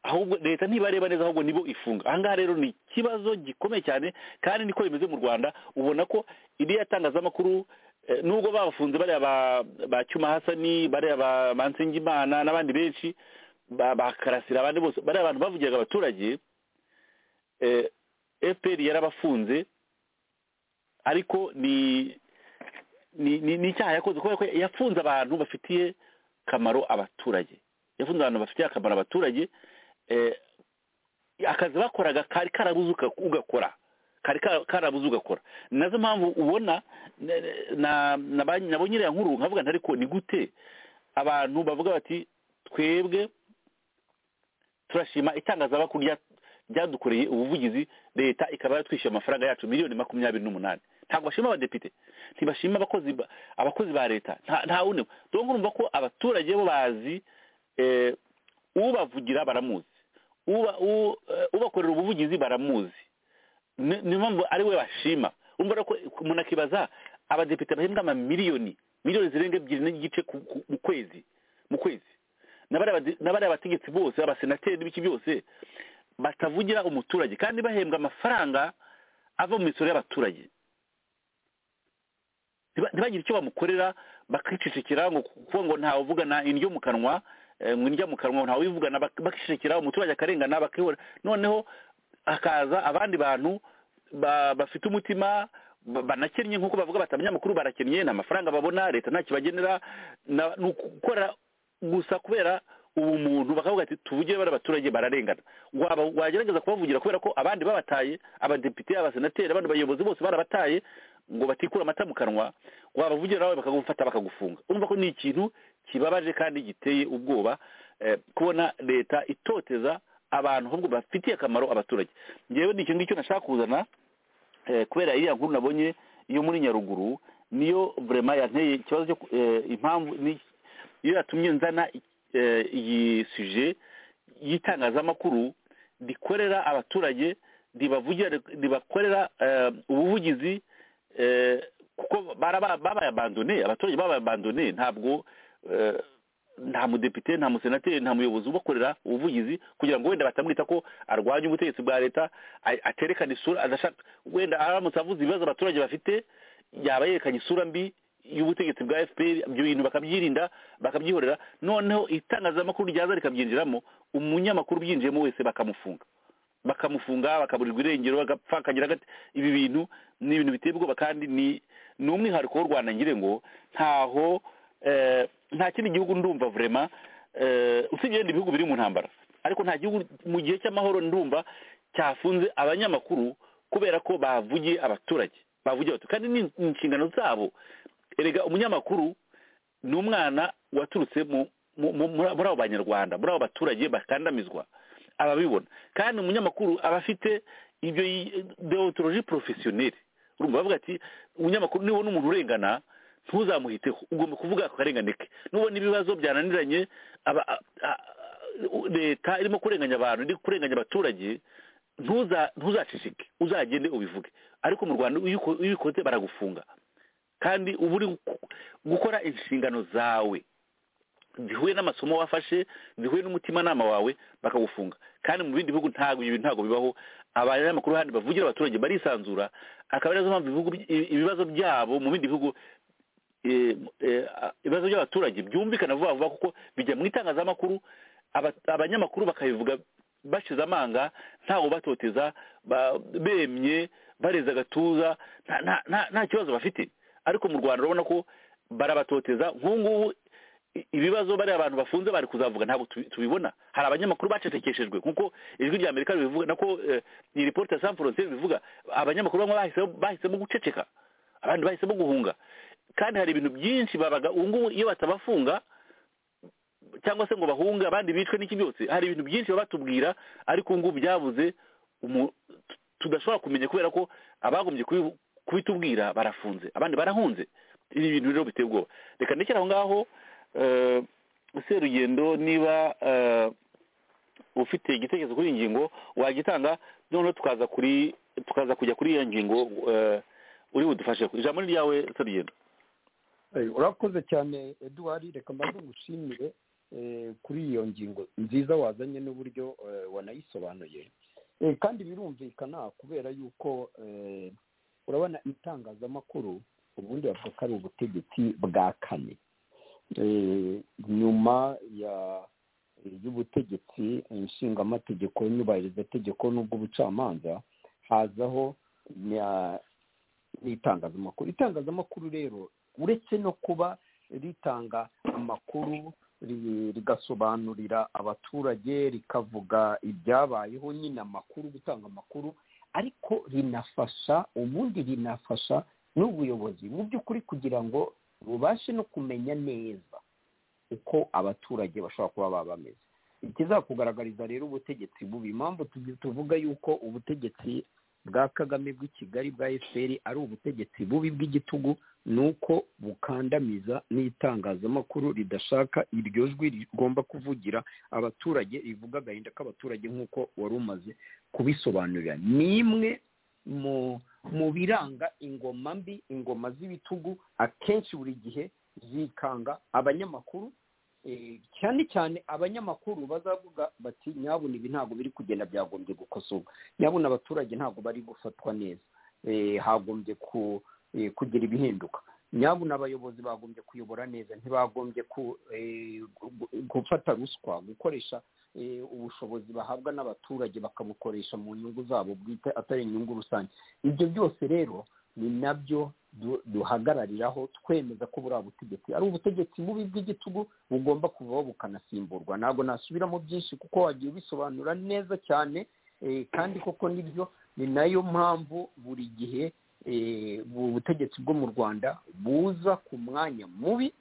S5: ahubwo leta ntibareba neza ahubwo nibo ifunga aha ngaha rero ni ikibazo gikomeye cyane kandi niko bimeze mu rwanda ubona ko iriya tangazamakuru eh, nubwo bafunze bariya ba- ba cyuma hasani bariya ba mansengimana n'abandi benshi ba- bakarasira abandi bose bariya abantu bavugiraga abaturage fpr yarabafunze ariko ni ni ni ni icyaha yakoze kubera ko yafunze abantu bafitiye akamaro abaturage yafunze abantu bafitiye akamaro abaturage eh, akazi bakoraga kari karabuze uka- ugakora kari ka- karabuze ugakora nazo mpamvu ubona ne- ne- na na ba- nabo nyiri ya nkuru nkavuga nti ariko ni gute abantu bavuga bati twebwe turashima itangazamakuru rya- ryadukoreye ubuvugizi leta ikaba yatwishyuye amafaranga yacu miliyoni makumyabiri n'umunani ntabwo bashima abadepite ntibashima abakozi ba- abakozi ba leta nta nta wundi dore urumva ko abaturage bo bazi eh, ubavugira baramuzi uba- u- eh, ubakorera ubuvugizi baramuzi Ni- niyo mpamvu ari we bashima urumva rero ko umuntu akibaza abadepite bahembwa amamiliyoni miliyoni zirenga ebyiri n'igice ku- ku- mu kwezi mu kwezi n'abari abategetsi bose abasenateri n'ibiki byose batavugira umuturage kandi bahembwa amafaranga ava mu misoro y'abaturage ntiba- ntibagire icyo bamukorera bakicecekera ngo kuko ngo ntawuvugana indyo mu kanwa eh, ngo indyo mu kanwa ntawivugana bak- bakicecekera umuturage akarengana bakihora noneho hakaza abandi bantu ba- bafite umutima ba- banakennye nk'uko bavuga bati abanyamakuru barakennye nta mafaranga babona leta nta kibagenera na- ni ugukora gusa kubera ubumuntu bakavuga ati tuvugire bari abaturage bararengana waba wagerageza kubavugira kubera ko abandi babataye abadepite abasenateri abandi bayobozi bose barabataye ngo batikura amata mu kanwa wabavugira nawe bakagufata bakagufunga urumva ko ni ikintu kibabaje kandi giteye ubwoba eh, kubona leta itoteza abantu ahubwo bafitiye akamaro abaturage ngewe ni icyo ngicyo nashaka kuzana eh, kubera iriya nkuru nabonye yo muri nyaruguru niyo vrema yanteye ikibazo cyo ku- eh, impamvu ni- iyo yatumye nzana eh, iyi suje y'itangazamakuru rikorera abaturage ribavugira ribakorera eh, ubuvugizi eh, kuko baraba- babayabandone abaturage babayabandone ntabwo eh, nta mudepite nta musenateri nta muyobozi ubakorera ubuvugizi kugira ngo wenda batamwita ko arwanya ubutegetsi bwa leta a- aterekana isura adashaka wenda aramutse avuze ibibazo abaturage bafite yaba yerekanye isura mbi y'ubutegetsi bwa fpr ibyo bintu bakabyirinda bakabyihorera noneho itangazamakuru ryaza rikabyinjiramo umunyamakuru ubyinjiyemo wese bakamufunga bakamufunga bakaburirwa irengero agapfa akagira gate ibi bintu ni ibintu biteye ubwoba kandi ni ni umwihariko w'u rwanda ngire ngo ntaho eh, nta kindi gihugu ndumva vrema eh, usibye ibindi bihugu biri mu ntambara ariko nta gihugu mu gihe cy'amahoro ndumva cyafunze abanyamakuru kubera ko bavugiye abaturage bavugiye abaturage kandi ni ni inshingano zabo erega umunyamakuru ni umwana waturutse mu mu- mu- muri muri abo banyarwanda muri abo baturage bakandamizwa ababibona kandi umunyamakuru aba afite ibyo deontologi porofesiyoneri urumva bavuga ati umunyamakuru nibona umuntu urengana ntuzamuhiteho ugomba kuvuga ku karengane ke nubona ibibazo byananiranye aba- a- a- u- leta irimo kurenganya abantu iri kurenganya abaturage ntuza ntuzaceceke uzagende ubivuge ariko mu rwanda iyo uko- iyo ubikoze baragufunga kandi uba uri gu- gukora inshingano zawe zihuye n'amasomo wafashe zihuye n'umutimanama wawe bakagufunga kandi mu bindi bihugu ntabwo ibyo bintu ntabwo bibaho abanyamakuru handi bavugira abaturage barisanzura akaba arizo mpamvu ibihugu by- ibi- ibibazo byabo mu bindi bihugu eh, eh, a- ibibazo by'abaturage byumvikana vuba vuba kuko bijya mu itangazamakuru aba- abanyamakuru bakabivuga bashize amanga ntawe ubatoteza ba- bemye bareze agatuza nta- nta- nta- nta kibazo bafite ariko mu rwanda urabona ko barabatoteza nk'ubu i- ibibazo bari abantu bafunze bari kuzavuga ntabwo tubi- tubibona hari abanyamakuru bacecekeshejwe nkuko ijwi rya amerika ribivuga nako eh, iyi ripoti ya san frontier bivuga abanyamakuru bamwe bahisemo bahisemo guceceka abandi bahisemo guhunga kandi hari ibintu byinshi babaga ubu ngubu iyo batabafunga cyangwa se ngo bahunge abandi bicwe n'iki byose hari ibintu byinshi baba batubwira ariko ubu ngubu byabuze umu- tu- tudashobora kumenya kubera ko abagombye kubi- kubitubwira barafunze abandi barahunze ibi bintu rero biteye ubwoba reka ndekere aho ngaho eh, serugendo niba eh, ufite igitekerezo kuri iyi ngingo wagitanga noneho tukaza kuri tukaza kujya kuri iyo ngingo eh, uri budufashe ijambo ni ryawe serugendo
S6: Eh, urakoze cyane eduwari reka mbanze ngushimire eh, kuri iyo ngingo nziza wazanye n'uburyo eh, wanayisobanuye Eh, kandi birumvikana kubera yuko eh, urabona itangazamakuru ubundi bavuga ko ari ubutegetsi bwa kane Eh, nyuma ya y'ubutegetsi inshingamategeko nyubahirizategeko n'ubw'ubucamanza hazaho nya- n'itangazamakuru itangazamakuru rero uretse no kuba ritanga amakuru ri- rigasobanurira abaturage rikavuga ibyabayeho nyine amakuru gutanga amakuru ariko rinafasha ubundi rinafasha n'ubuyobozi mu by'ukuri kugira ngo bubashe no kumenya neza uko abaturage bashobora kuba baba bameze ikizakugaragariza rero ubutegetsi bubi impamvu tugi- tuvuga yuko ubutegetsi bwa kagame bw'i kigali bwa efuperi ari ubutegetsi bubi bw'igitugu ni uko bukandamiza n'itangazamakuru ridashaka iryo jwi rigomba kuvugira abaturage rivuga agahinda k'abaturage nk'uko wari umaze kubisobanurira ni imwe mu mu biranga ingoma mbi ingoma z'ibitugu akenshi buri gihe zikanga abanyamakuru eh, cyane cyane abanyamakuru bazavuga bati nyabuna ibi ntabwo biri kugenda byagombye gukosorwa nyabuna abaturage ntabwo bari gufatwa neza Eh, hagombye ku- eh, kugira ibihinduka nyabuna abayobozi bagombye kuyobora neza ntibagombye ku- eh, gu- gu- gufata ruswa gukoresha eh, ubushobozi bahabwa n'abaturage bakabukoresha mu nyungu zabo bwite atari inyungu rusange ibyo byose rero ni nabyo du- duhagarariraho twemeza ko buriya butegetsi ari ubutegetsi bubi bw'igitugu bugomba kuvaho bukanasimburwa ntabwo nasubiramo byinshi kuko wagiye ubisobanura neza cyane eh, kandi koko nibyo ni nayo mpamvu buri gihe eh, ubu butegetsi bwo mu rwanda buza ku mwanya mubi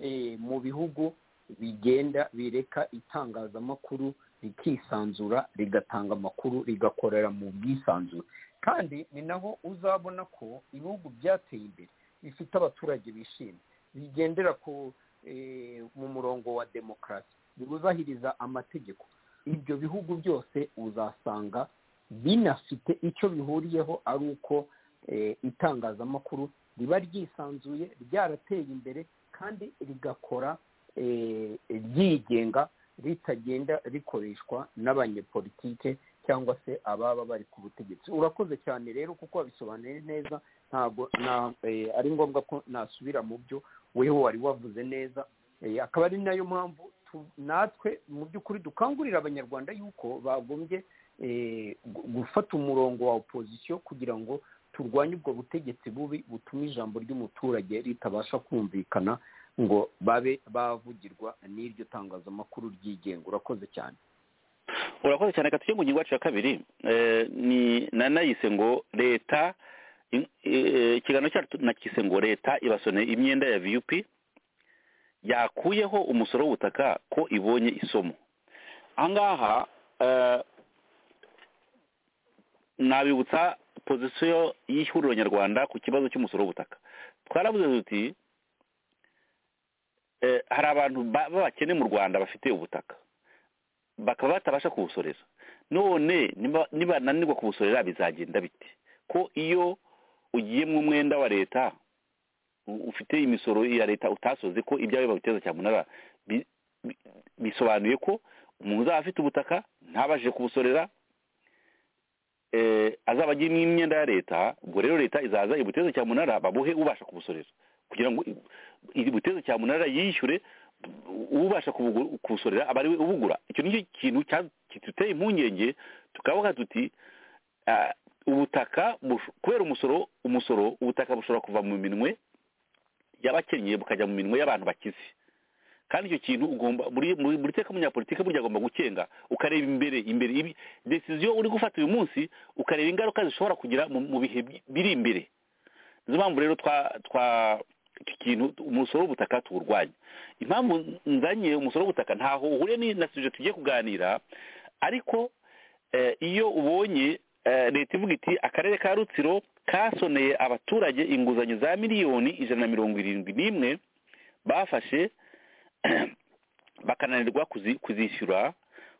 S6: eh, mu bihugu bigenda bireka itangazamakuru rikisanzura rigatanga amakuru rigakorera mu bwisanzure kandi ni naho uzabona ko ibihugu byateye imbere bifite abaturage bishimye bigendera ku eh, mu murongo wa demokarasi birubahiriza amategeko ibyo bihugu byose uzasanga binafite icyo bihuriyeho ari uko eh, itangazamakuru riba ryisanzuye ryarateye imbere kandi rigakora eh, ryigenga ritagenda rikoreshwa n'abanyepolitike cyangwa se ababa bari ku butegetsi urakoze cyane rero kuko wabisobanuye neza ntabwo na- eh, ari ngombwa ko nasubira mu byo weho wari wavuze neza Eh, akaba ari nayo mpamvu tu- natwe mu by'ukuri dukangurira abanyarwanda yuko bagombye eh, gu- gufata umurongo wa opozisiyo kugira ngo turwanye ubwo butegetsi bubi butuma ijambo ry'umuturage ritabasha kumvikana ngo babe bavugirwa n'iryo tangazamakuru ryigenga urakoze cyane
S5: urakoze cyane reka tujye mu ngingo yacu ya kabiri Eh, ni nanayise ngo leta in- eh, ikiganiro cyacu nakise ngo leta ibasone imyenda ya vup yakuyeho umusoro w'ubutaka ko ibonye isomo ahangaha eh, nabibutsa pozisiyo y'ihuriro nyarwanda ku kibazo cy'umusoro w'ubutaka twaravuze tuti eh, hari abantu ba- b'abakene mu rwanda bafite ubutaka bakaba batabasha kubusorera none niba- nibananirwa kubusorera bizagenda bite ko iyo ugiye mu mwenda wa leta u- ufite imisoro ya leta utasoze ko ibyawe babiteza cyamunara bi- bi- bisobanuye ko umuntu uzaba afite ubutaka ntabashije kubusorera eh, azaba agiyemo imyenda ya leta ubwo rero leta izaza ibuteze cyamunara babuhe ubasha kubusorera kugira ngo i- ibuteze cyamunara yishyure ubasha kubugu- kubusorera aba ari we ubugura icyo ni cyo kintu cya- kiduteye impungenge tukavuga tuti ah, ubutaka bush- kubera umusoro umusoro ubutaka bushobora kuva mu minwe y'abakennye bukajya mu minwe y'abantu bakize kandi icyo kintu ugomba buri buri buri teka munyapolitike burya agomba gukenga ukareba imbere imbere ibi decision uri gufata uyu munsi ukareba ingaruka zishobora kugira mu mu bihe bi- biri imbere nizo mpamvu rero twa twa iki kintu umusoro w'ubutaka tuwurwanya impamvu nzanye umusoro w'ubutaka ntaho uhuriye ni- na suje tugiye kuganira ariko eh, iyo ubonye eh, leta ivuga iti akarere ka rutsiro kasoneye abaturage inguzanyo za miliyoni ijana na mirongo irindwi n'imwe bafashe bakananirwa kuzi- kuzishyura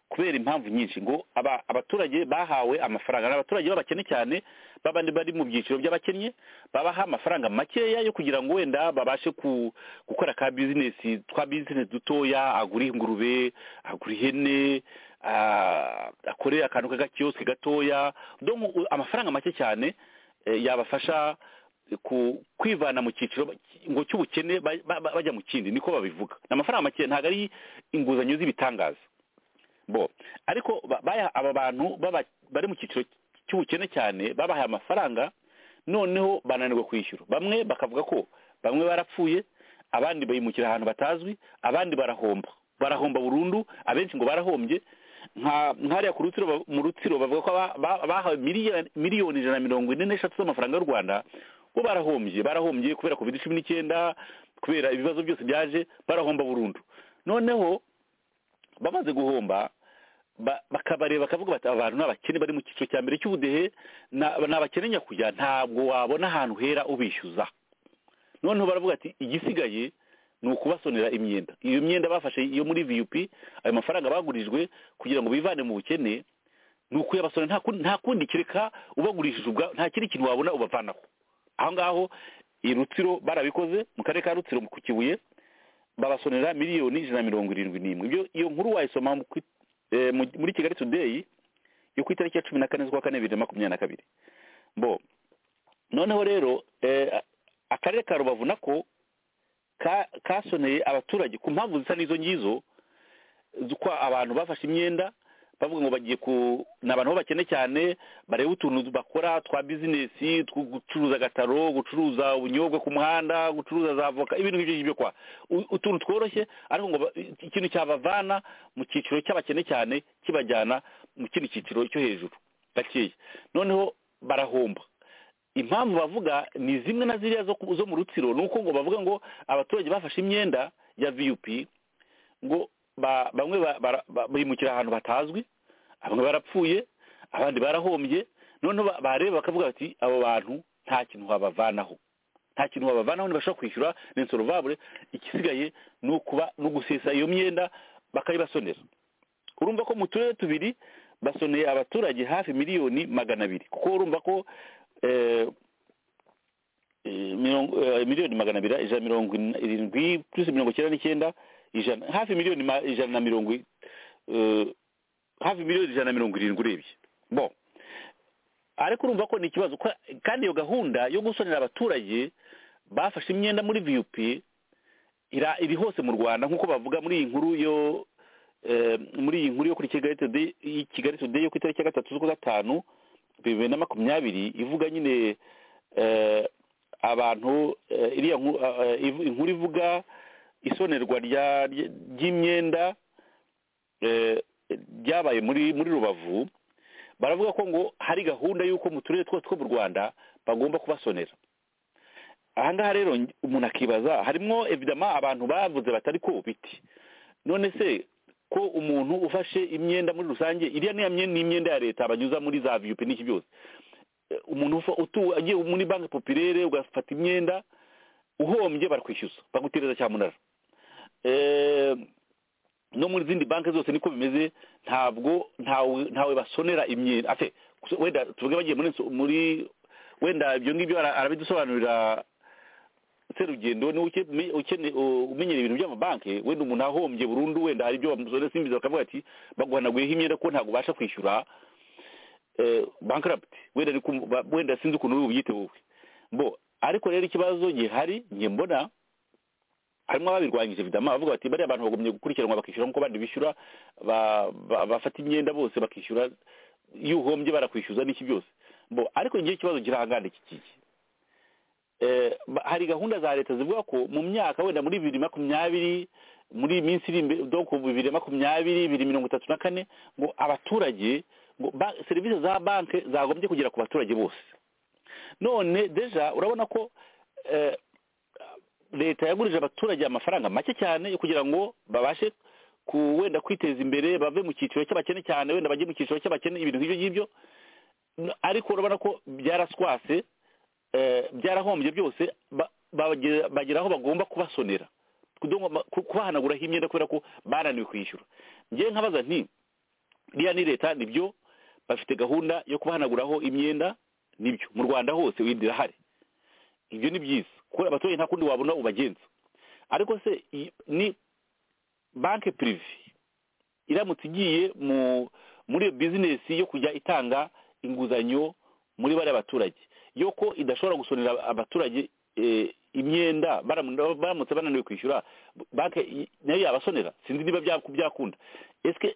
S5: kubera impamvu nyinshi ngo aba- abaturage bahawe amafaranga ni abaturage b'abakene cyane babandi bari mu byiciro by'abakennye babaha amafaranga makeya yo kugira ngo wenda babashe ku- gukora ka bizinesi twa bizinesi dutoya agura ingurube agura ihene ah, akore akantu k'agakiyosike gatoya donc u- amafaranga make cyane eh, yabafasha ku- kwivana mu cyiciro ba- ngo cy'ubukene ba- ba- ba- bajya mu kindi niko babivuga ni amafaranga make ntabwo ari inguzanyo z'ibitangaza bo ariko ba- baya- aba bantu baba- bari mu cyiciro cy'ubukene cyane babahaye amafaranga noneho bananirwa kwishyura bamwe bakavuga ko bamwe barapfuye abandi bayimukira ahantu batazwi abandi barahomba barahomba burundu abenshi ngo barahombye nka nkariya ku rutsiro ba- mu rutsiro bavuga ko aba- ba- bahawe miliyoni miliyoni ijana na mirongo ine n'eshatu z'amafaranga y'u rwanda bo barahombye barahombye kubera covid cumi n'icyenda kubera ibibazo byose byaje barahomba burundu noneho bamaze guhomba ba- bakabareba bakavuga bati "Aba bantu ni abakene bari mu cyiciro cya mbere cy'ubudehe na- ni abakene nyakujya ntabwo wabona ahantu hera ubishyuza noneho baravuga ati igisigaye ni ukubasonera imyenda iyo myenda bafashe yo muri viyupi ayo mafaranga bagurijwe kugira ngo bivane mu bukene ni ukuyabasonera nta kundi- nta kundi kereka ubagurishije ubwa nta kindi kintu wabona ubavanaho aho ngaho i rutsiro barabikoze mu karere ka rutsiro ku kibuye babasonera miliyoni ijana na mirongo irindwi n'imwe Ibyo- iyo nkuru wayisoma mu kwi- eh, mu- muri kigali today yo ku itariki ya cumi na kane z'ukwa kane bibiri na makumyabiri na kabiri bo noneho rero eh, akarere ka rubavu nako ka- kasoneye abaturage ku mpamvu zisa n'izo ngizo z'uko abantu bafashe imyenda bavuga ngo bagiye ku ni abantu b'abakene cyane bareba utuntu bakora twa bizinesi two gucuruza agataro gucuruza ubunyobwa ku muhanda gucuruza za voka ibintu nk'ibyo ngibyo kwa U- utuntu tworoshye ariko ngo ba- ikintu cyabavana mu cyiciro cy'abakene cyane kibajyana mu kindi cyiciro cyo hejuru gakeya noneho barahomba impamvu bavuga ni zimwe na ziriya zo ku- zo mu rutsiro ni uko ngo bavuga ngo abaturage bafashe imyenda ya viyupi ngo ba- bamwe ba- bara- ba- bimukira ahantu batazwi bamwe barapfuye abandi barahombye noneho ba- bareba bakavuga bati abo bantu nta kintu wabavanaho nta kintu wabavanaho ntibashobora kwishyura ni insorovabure ikisigaye ni ukuba ni ugusesa iyo myenda bakayibasonera urumva ko mu turere tubiri basoneye abaturage hafi miliyoni magana abiri kuko urumva ko eh, eh, mirongo eh, miliyoni magana abiri ijana na mirongo in- irindwi plus mirongo icyenda n'icyenda ijana hafi miliyoni ma- ijana na mirongo i- eh, hafi miliyoni ijana na mirongo irindwi urebye bon ariko urumva ko ni ikibazo ko- kandi iyo gahunda yo gusonera abaturage bafashe imyenda muri vup ira- iri hose mu rwanda nk'uko bavuga muri iyi nkuru yo eh, muri iyi nkuru yo kuri kigali today y'i kigali today yo ku itariki ya gatatu z'ukwa gatanu bibiri na makumyabiri ivuga nyine eh, abantu eh, iriya nkuru eh, eh, ivu- inkuru ivuga isonerwa rya- rye- ry'imyenda eh, ryabaye muri muri rubavu baravuga ko ngo hari gahunda y'uko mu turere twose two mu rwanda bagomba kubasonera aha ngaha rero nj- umuntu akibaza harimo evidama abantu bavuze batari ko biti none se ko umuntu ufashe imyenda muri rusange iriya niya myenda ni imyenda ya leta banyuza muri za viyupi n'iki byose Eh, umuntu ufa- utu- agiye muri banki popirere ugafata imyenda uhombye barakwishyuza bagutereza cyamunara Eh, no muri zindi banki zose niko bimeze ntabwo ntawe ntawe basonera imyenda afe gusa wenda tuvuge bagiye muri nso- muri wenda ibyo ngibyo ara- arabidusobanurira serugendo ni ukeneye umenyera ibintu by'amabanki wenda umuntu ahombye burundu wenda hari ibyo bamusore simbiza bakavuga ati baguhanaguyeho imyenda ko ntabwo ubasha kwishyura eh, bankaraputi wenda ni kum- ba- wenda sinzi ukuntu ubyite wowe bo ariko rero ikibazo gihari njye mbona harimo ababirwanyije vidama bavuga bati bariya abantu bagomye gukurikiranwa bakishyura nk'uko abandi bishyura ba- ba- bafata imyenda bose bakishyura iyo uhombye barakwishyuza n'iki byose bo ariko njye ikibazo kirahangana iki kiki eh, ba- hari gahunda za leta zivuga ko mu myaka wenda muri bibiri makumyabiri muri iyi minsi iri imbere donc bibiri makumyabiri bibiri mirongo itatu na kane ngo abaturage ngo ba- serivisi za banki zagombye kugera ku baturage bose none deja urabona ko eh, leta yagurije abaturage amafaranga make cyane yo kugira ngo babashe ku wenda kwiteza imbere bave mu cyiciro cy'abakene cyane wenda bajye mu cyiciro cy'abakene ibintu nk'ibyo ngibyo N- ariko urabona ko byaraswase eh, byarahombye byose ba- bagera bagera aho bagomba kubasonera kubahanaguraho imyenda kubera ko bananiwe kwishyura njyewe nkabaza nti iriya ni leta nibyo bafite gahunda yo kubahanaguraho imyenda nibyo mu rwanda hose wenda irahari ibyo ni byiza kubera abaturage nta kundi wabona ubagenza ariko se iyi ni banki pirive iramutse igiye mu muri iyo bizinesi yo kujya itanga inguzanyo muri bariya baturage yuko idashobora gusonera abaturage eh, imyenda baram- baramutse bananiwe kwishyura banki nayo yabasonera sinzi niba bya- byakunda esike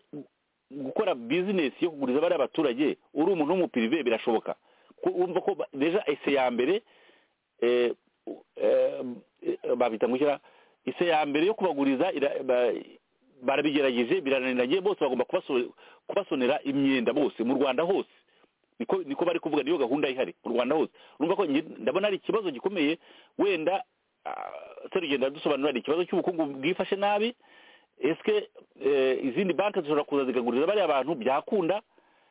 S5: gukora bizinesi yo kuguriza bariya baturage uri umuntu w'umupirive birashoboka Ko- wumva ko ba- deja ese ya mbere eh, eh, eh, babita gushyira ise ya mbere yo kubaguriza ira- ba- barabigerageje birananiranye bose bagomba kubaso- kubasonera imyenda bose mu rwanda hose niko niko bari kuvuga niyo gahunda ihari mu rwanda hose urumva ko nge- ndabona ari ikibazo gikomeye wenda serugenda adusobanurira ni ikibazo cy'ubukungu bwifashe nabi esike izindi banki zishobora kuza zikaguriza bariya bantu byakunda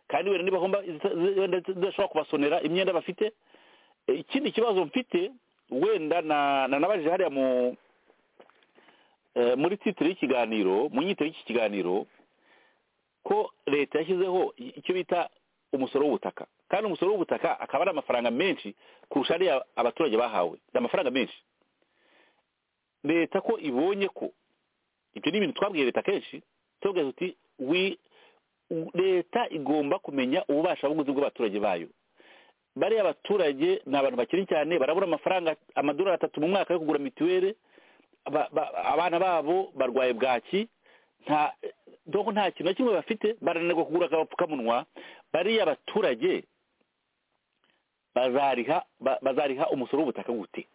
S5: kandi wenda nibahomba zita- zi- wenda zidashobora kubasonera imyenda bafite Eh, ikindi kibazo mfite wenda na na- nabajije hariya mu eh, muri titire y'ikiganiro mu nyito y'iki kiganiro ko leta yashyizeho i- icyo bita umusoro w'ubutaka kandi umusoro w'ubutaka akaba ari amafaranga menshi kurusha ariya abaturage bahawe ni amafaranga menshi leta ko ibonye ko ibyo ni ibintu twabwiye leta kenshi tubabwira tuti "We- u- leta igomba kumenya ububasha bw'ubuguzi bw'abaturage bayo bariya abaturage ni abantu bakiri cyane barabura amafaranga amadolari atatu mu mwaka yo kugura mituweli Aba- ba- abana babo barwaye bwaki nta doko nta kintu na kimwe bafite barananirwa kugura agapfukamunwa bariya abaturage bazariha ba- bazariha umusoro w'ubutaka gute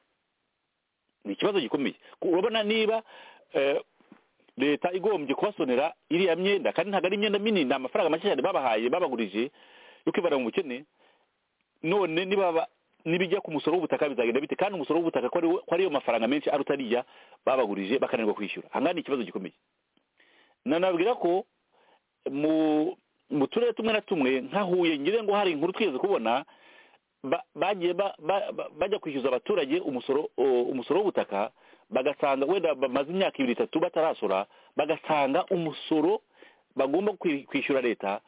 S5: ni ikibazo gikomeye Ku- urabona niba eh, leta igombye kubasonera iriya myenda kandi ntabwo ari imyenda minini ni amafaranga make cyane babahaye babagurije yo kwibana mu bukene none nibaba nibijya ku musoro w'ubutaka bizagenda bite kandi umusoro w'ubutaka ko ariwo- ko ariyo mafaranga menshi aruta ariya babagurije bakananirwa kwishyura ahangaha ni ikibazo gikomeye nanabwira ko mu mu turere tumwe na tumwe nka huye ngira ngo hari inkuru twigeze kubona ba- bagiye ba- ba- ba- bajya kwishyuza abaturage umusoro o- umusoro w'ubutaka bagasanga wenda bamaze imyaka ibiri itatu batarasora bagasanga umusoro bagomba kwi- kwishyura leta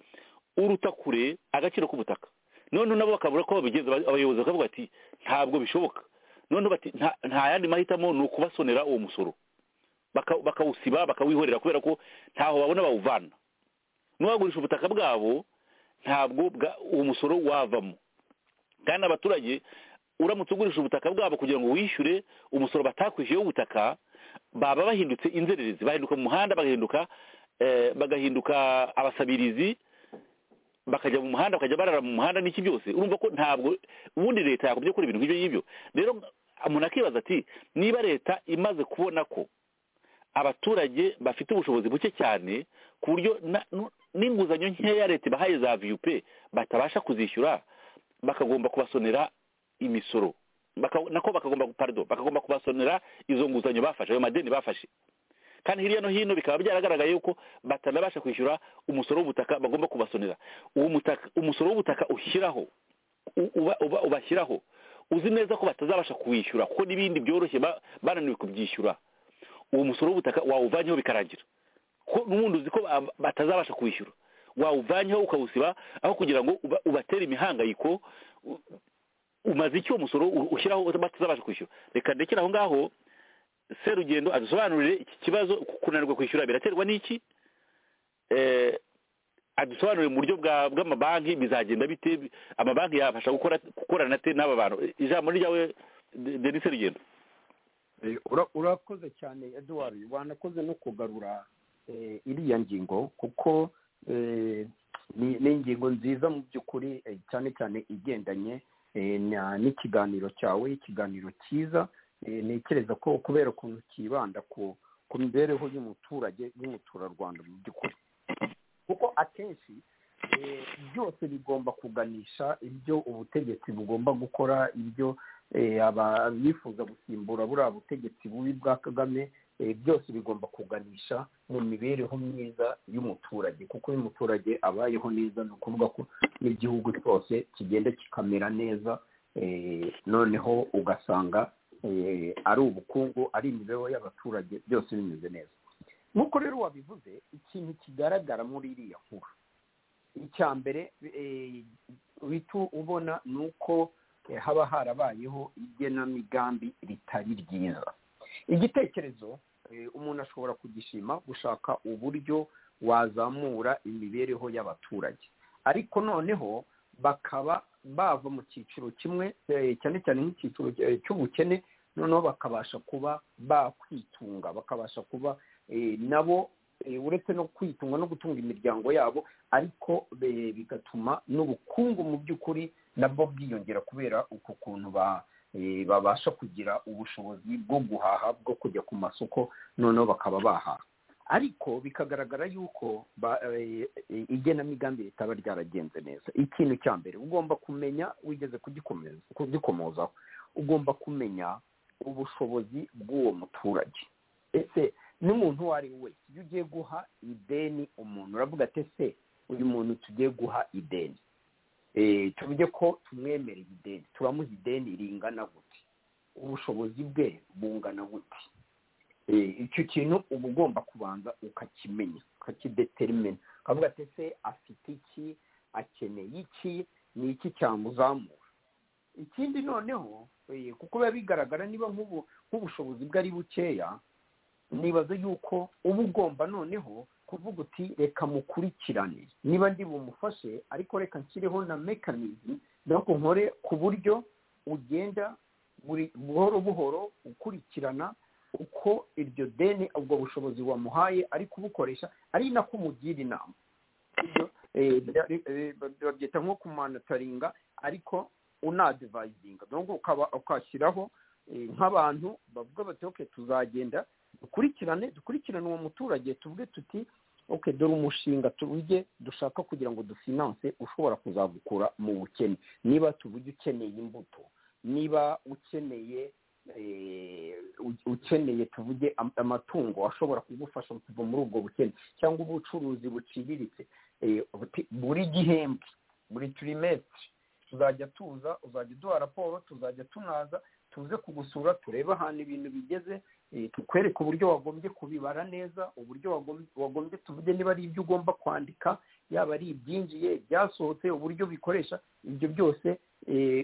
S5: uruta kure agaciro k'ubutaka none nabo bakabura ko babigenza aba- abayobozi bakavuga ati ntabwo bishoboka none bati "Nta- nta yandi mahitamo ni ukubasonera uwo musoro Baka- bakawusiba bakawihorera kubera ko ntaho babona bawuvana n'uwagurisha ubutaka bwabo ntabwo bwa- uwo musoro wavamo kandi abaturage uramutse ugurisha ubutaka bwabo kugira ngo wishyure umusoro batakwishyuye w'ubutaka baba bahindutse inzererezi bahinduka mu muhanda bagahinduka eh, bagahinduka abasabirizi bakajya mu muhanda bakajya barara mu muhanda n'iki byose urumva ko ntabwo ubundi leta yakubye gukora ibintu nk'ibyo ngibyo rero umuntu akibaza ati niba leta imaze kubona ko abaturage bafite ubushobozi buke cyane ku buryo na- nu- n'inguzanyo nkeya leta ibahaye za viyupe batabasha kuzishyura bakagomba kubasonera imisoro Baka- nako bakagomba pardon bakagomba kubasonera izo nguzanyo bafashe ayo madeni bafashe kandi hirya no hino bikaba byaragaragaye yuko batanabasha kwishyura umusoro w'ubutaka bagomba kubasonera uwo mutaka umusoro w'ubutaka ushyiraho u- uba- uba- ubashyiraho uzi neza ko batazabasha kuwishyura kuko n'ibindi byoroshye ba- bananiwe kubyishyura uwo musoro w'ubutaka wawuvanyeho bikarangira ko n'ubundi uzi ko ba- batazabasha kuwishyura wawuvanyeho ukawusiba aho kugira ngo uba- ubatere imihangayiko u- umaze icyo musoro u- ushyiraho batazabasha kwishyura reka ndekere aho ngaho serugendo adusobanurire iki kibazo ku- kunanirwa kwishyura biraterwa n'iki Eh, adusobanurire mu buryo bwa- bw'amabanki bizagenda bite bi- amabanki yabasha gukora gukorana te n'aba bantu ijambo ni ryawe De- denis serugendo
S6: Eh, ura- urakoze cyane eduwari wanakoze no kugarura eh, iriya ngingo kuko eh, ni ni ingingo nziza mu by'ukuri eh, cyane cyane igendanye eh, na- n'ikiganiro cyawe ikiganiro cyiza eh, ntekereza ko kubera ukuntu kibanda ku ku mibereho y'umuturage y'umuturarwanda mu by'ukuri kuko akenshi eh, byose bigomba kuganisha ibyo ubutegetsi bugomba gukora ibyo eh, aba- abifuza gusimbura buriya butegetsi bubi bwa kagame eh, byose bigomba kuganisha mu mibereho myiza y'umuturage kuko iyo umuturage abayeho neza ni ukuvuga ko n'igihugu cyose kigenda kikamera neza eh, noneho ugasanga ari ubukungu ari imibereho y'abaturage byose bimeze neza nk'uko rero wabivuze ikintu kigaragara muri iriya nkuru icya mbere uhita ubona ni uko haba harabayeho igenamigambi ritari ryiza igitekerezo umuntu ashobora kugishima gushaka uburyo wazamura imibereho y'abaturage ariko noneho bakaba bava mu cyiciro kimwe cyane cyane nk'icyiciro cy'ubukene noneho bakabasha kuba bakwitunga bakabasha kuba nabo uretse no kwitunga no gutunga imiryango yabo ariko bigatuma n'ubukungu mu by'ukuri nabwo bwiyongera kubera uko kuntu ba babasha kugira ubushobozi bwo guhaha bwo kujya ku masoko noneho bakaba bahaha ariko bikagaragara yuko igenamigambi ritaba ryaragenze neza ikintu cya mbere ugomba kumenya wigeze kugikomozaho ugomba kumenya ubushobozi bw'uwo muturage ese n'umuntu uwo ari we wese iyo ugiye guha ideni umuntu uravuga ati ese uyu muntu tugiye guha ideni tuvuge ko tumwemereye ideni turamuha ideni ringana gute ubushobozi bwe bungana gute icyo kintu uba ugomba kubanza ukakimenya ukakideterimena ukavuga ati ese afite iki akeneye iki ni iki cyamuzamura ikindi noneho kuko biba bigaragara niba nk'ubushobozi bwe ari bukeya nibaza yuko uba ugomba noneho kuvuga uti reka mukurikirane niba ndi bumufashe ariko reka nshyireho na mekanizm nuko nkore ku buryo ugenda buhoro buhoro ukurikirana uko iryo deni ubwo bushobozi wamuhaye ari kubukoresha ari nako umugira inama babyita nko kumanataringa ariyo unadivayizinga ukashyiraho nk'abantu bavuga bati oke tuzagenda dukurikirane dukurikirane uwo muturage tuvuge tuti oke dore umushinga tuwige dushaka kugira ngo dufinanse ushobora kuzagukura mu bukene niba tuvuge ukeneye imbuto niba ukeneye ukeneye tuvuge amatungo ashobora kugufasha kuva muri ubwo bukene cyangwa ubucuruzi buciriritse buri gihembwe buri turimetiri tuzajya tuza uzajya uduha raporo tuzajya tunaza tuze kugusura turebe ahantu ibintu bigeze tukwereke uburyo wagombye kubibara neza uburyo wagombye tuvuge niba ari ibyo ugomba kwandika yaba ari ibyinjiye byasohotse uburyo bikoresha ibyo byose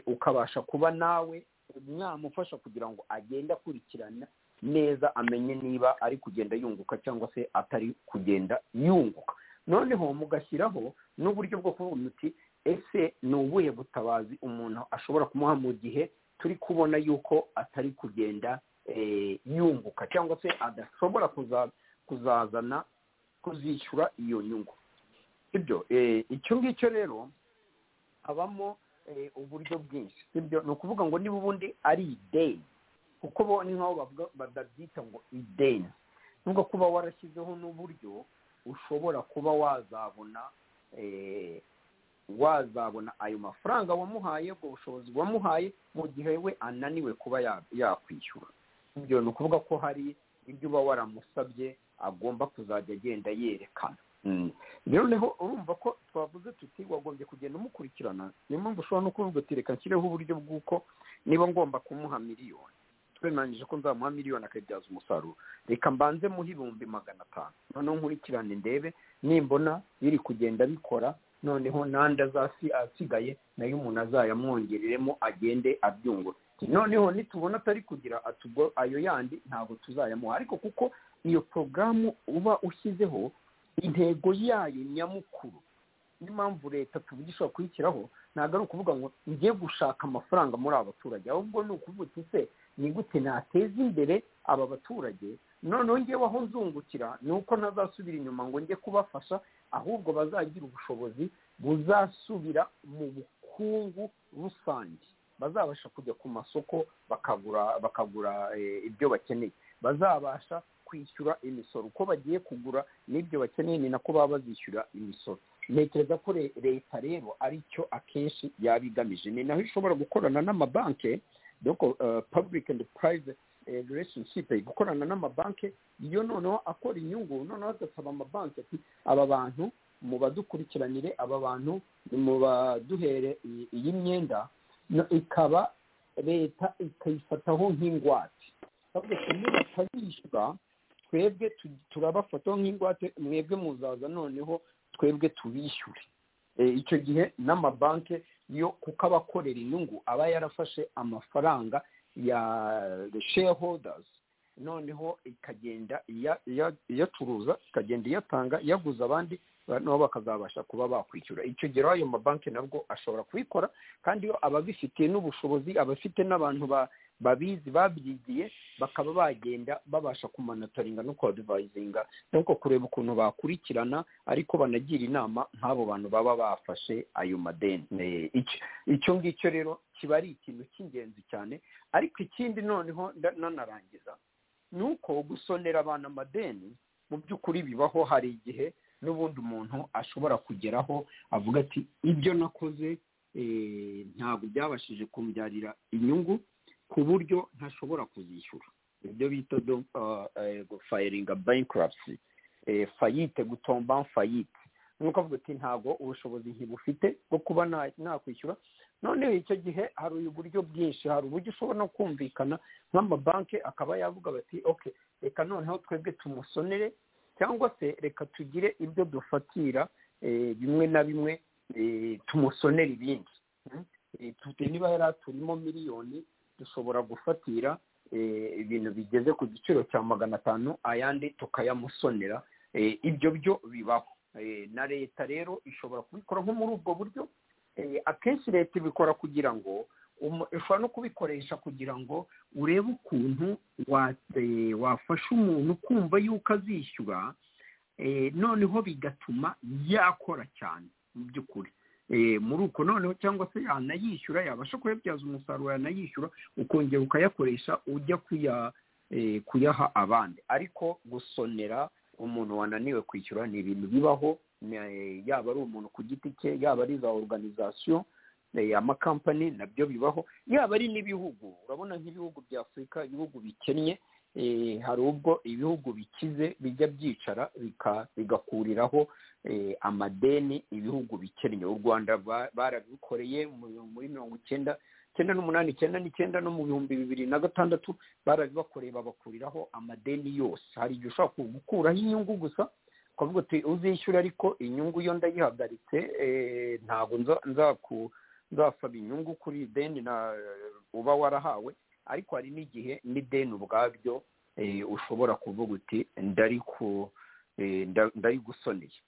S6: ukabasha kuba nawe mwamufasha kugira ngo agende akurikirana neza amenye niba ari kugenda yunguka cyangwa se atari kugenda yunguka noneho mugashyiraho n'uburyo bwo kuvuga uti ese ni ubuhe butabazi umuntu ashobora kumuha mu gihe turi kubona yuko atari kugenda yunguka cyangwa se adashobora kuzazana kuzishyura iyo nyungu ibyo icyo ngicyo rero habamo uburyo bwinshi sibyo ni ukuvuga ngo niba ubundi ari ideni kuko bo ni nk'aho badabyita ngo ideni nubwo kuba warashyizeho n'uburyo ushobora kuba wazabona wazabona ayo mafaranga wamuhaye ubwo bushobozi wamuhaye mu gihe we ananiwe kuba yakwishyura ibyo ni ukuvuga ko hari ibyo uba waramusabye agomba kuzajya agenda yerekana noneho urumva ko twavuze tuti wagombye kugenda umukurikirana niyo mpamvu ushobora no kuvuga uti reka nshyireho uburyo bw'uko niba ngomba kumuha miliyoni twemeranyije ko nzamuha miliyoni akabyaza umusaruro reka mbanze muhe ibihumbi magana atanu noneho nkurikirane ndebe nimbona biri kugenda bikora noneho n'andi asigaye nayo umuntu azayamwongereremo agende abyungura noneho nitubona atari kugira ayo yandi ntabwo tuzayamuha ariko kuko iyo porogaramu uba ushyizeho intego yayo nyamukuru niyo mpamvu leta tuvugisha kuyishyiraho ntabwo ari ukuvuga ngo njye gushaka amafaranga muri aba baturage ahubwo ni ukuvuga ese ni gute nateza imbere aba baturage noneho ngewe aho nzungukira ni uko ntazasubira inyuma ngo njye kubafasha ahubwo bazagira ubushobozi buzasubira mu bukungu rusange bazabasha kujya ku masoko bakagura bakagura ibyo bakeneye bazabasha kwishyura imisoro uko bagiye kugura n'ibyo bakeneye ni nako baba bazishyura imisoro ntekereza ko leta rero ari cyo akenshi yaba igamije ni naho ishobora gukorana n'amabanki doko public and private relationship gukorana n'amabanki iyo noneho akora inyungu noneho agasaba amabanki ati aba bantu mu badukurikiranire aba bantu mu baduhere iyi myenda ikaba leta ikayifataho nk'ingwate bavuga ngo niba batabishyura twebwe tu- turabafataho nk'ingwate mwebwe muzaza noneho twebwe tubishyure Eh, icyo gihe n'amabanki yo kuko aba akorera inyungu aba yarafashe amafaranga ya shareholders noneho ikagenda iya- iya- iyacuruza ikagenda iyatanga iyaguza abandi ba- nabo bakazabasha kuba bakwishyura icyo gihe rero ayo mabanki nabwo ashobora kubikora kandi iyo ababifitiye n'ubushobozi abafite n'abantu ba- babizi babyigiye bakaba bagenda babasha kumanataringa no kuhadivayizinga nuko kureba ukuntu bakurikirana ariko banagira inama nk'abo bantu baba bafashe ayo madeni Eh, icyo- icyo ngicyo rero kiba ari ikintu cy'ingenzi cyane ariko ikindi noneho nda- nanarangiza ni uko gusonera abantu amadeni mu by'ukuri bibaho hari igihe n'ubundi umuntu ashobora kugeraho avuga ati ibyo nakoze eh, ntabwo byabashije kumbyarira inyungu ku buryo ntashobora kuzishyura ibyo bita fayiringa bankruptcy eh, fayite gutomba fayite ni uko avuga ati ntabwo ubushobozi ntibufite bwo kuba na- nakwishyura noneho icyo gihe hari uburyo bwinshi hari uburyo ushobora no kumvikana nk'amabanki akaba yavuga bati ok reka noneho twebwe tumusonere cyangwa se reka tugire ibyo dufatira eh, bimwe na bimwe eh, tumusonere ibindi Mm? Eh, tute- niba yari aturimo miliyoni dushobora gufatira eh, ibintu bigeze ku giciro cya magana atanu ayandi tukayamusonera Eh, ibyo byo bibaho Eh, na leta rero ishobora kubikora nko muri ubwo buryo Eh, akenshi leta ibikora kugira ngo umu- ushobora no kubikoresha kugira ngo urebe ukuntu wa- eh, wafasha umuntu kumva yuko azishyura eh, noneho bigatuma yakora cyane mu by'ukuri Eh, muri uko noneho cyangwa se yanayishyura yabasha kuyabyaza umusaruro yanayishyura ukongera ukayakoresha ujya kuya eh, kuyaha abandi ariko gusonera umuntu wananiwe kwishyura ni ibintu bibaho ni- yaba ari umuntu ku giti cye yaba ari za organization eh, amakampani nabyo bibaho yaba ari n'ibihugu urabona nk'ibihugu bya afurika ibihugu bikennye eh, hari ubwo ibihugu bikize bijya byicara bika- bigakuriraho eh, amadeni ibihugu bikennye u rwanda ba- barabikoreye mu- muri mirongo icyenda icyenda n'umunani icyenda n'icyenda no mu bihumbi bibiri na gatandatu barabibakoreye babakuriraho amadeni yose hari igihe ushobora gukuraho inyungu gusa ukavuga uti uzishyura ariko inyungu yo ndayihagaritse eh, ntabwo nza- nzaku- nzasaba inyungu kuri iri deni na- uba warahawe ariko hari n'igihe n'ideni ubwabyo eh, ushobora kuvuga uti ndari ku- eh, nda- ndarigusoneye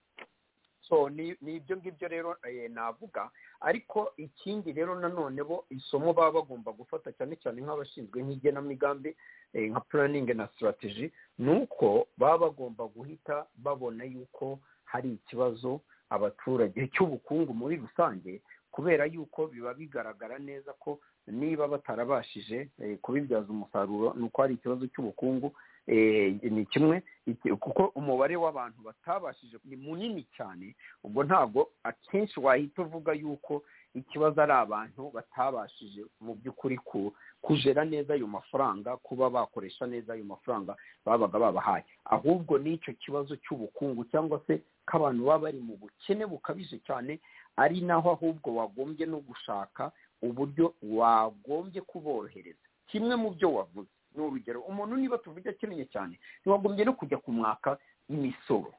S6: so ni ni ibyo ngibyo rero eh, navuga ariko ikindi rero nanone bo isomo baba bagomba gufata cyane cyane nk'abashinzwe nk'igenamigambi eh, nka planning na strategy ni uko baba bagomba guhita babona yuko hari ikibazo abaturage cy'ubukungu muri rusange kubera yuko biba bigaragara neza ko niba batarabashije eh, kubibyaza umusaruro ni uko hari ikibazo cy'ubukungu eh, ni kimwe iki- kuko umubare w'abantu batabashije ni munini cyane ubwo ntabwo akenshi wahita uvuga yuko ikibazo ari abantu batabashije mu by'ukuri ku- kujera neza ayo mafaranga kuba bakoresha neza ayo mafaranga babaga babahaye ahubwo n'icyo kibazo cy'ubukungu cyangwa se k'abantu baba bari mu bukene bukabije cyane ari naho ahubwo wagombye no gushaka uburyo wagombye kuborohereza kimwe mu byo wavuze ni urugero umuntu niba tuvuge akeneye cyane ntiwagombye no kujya kumwaka imisoro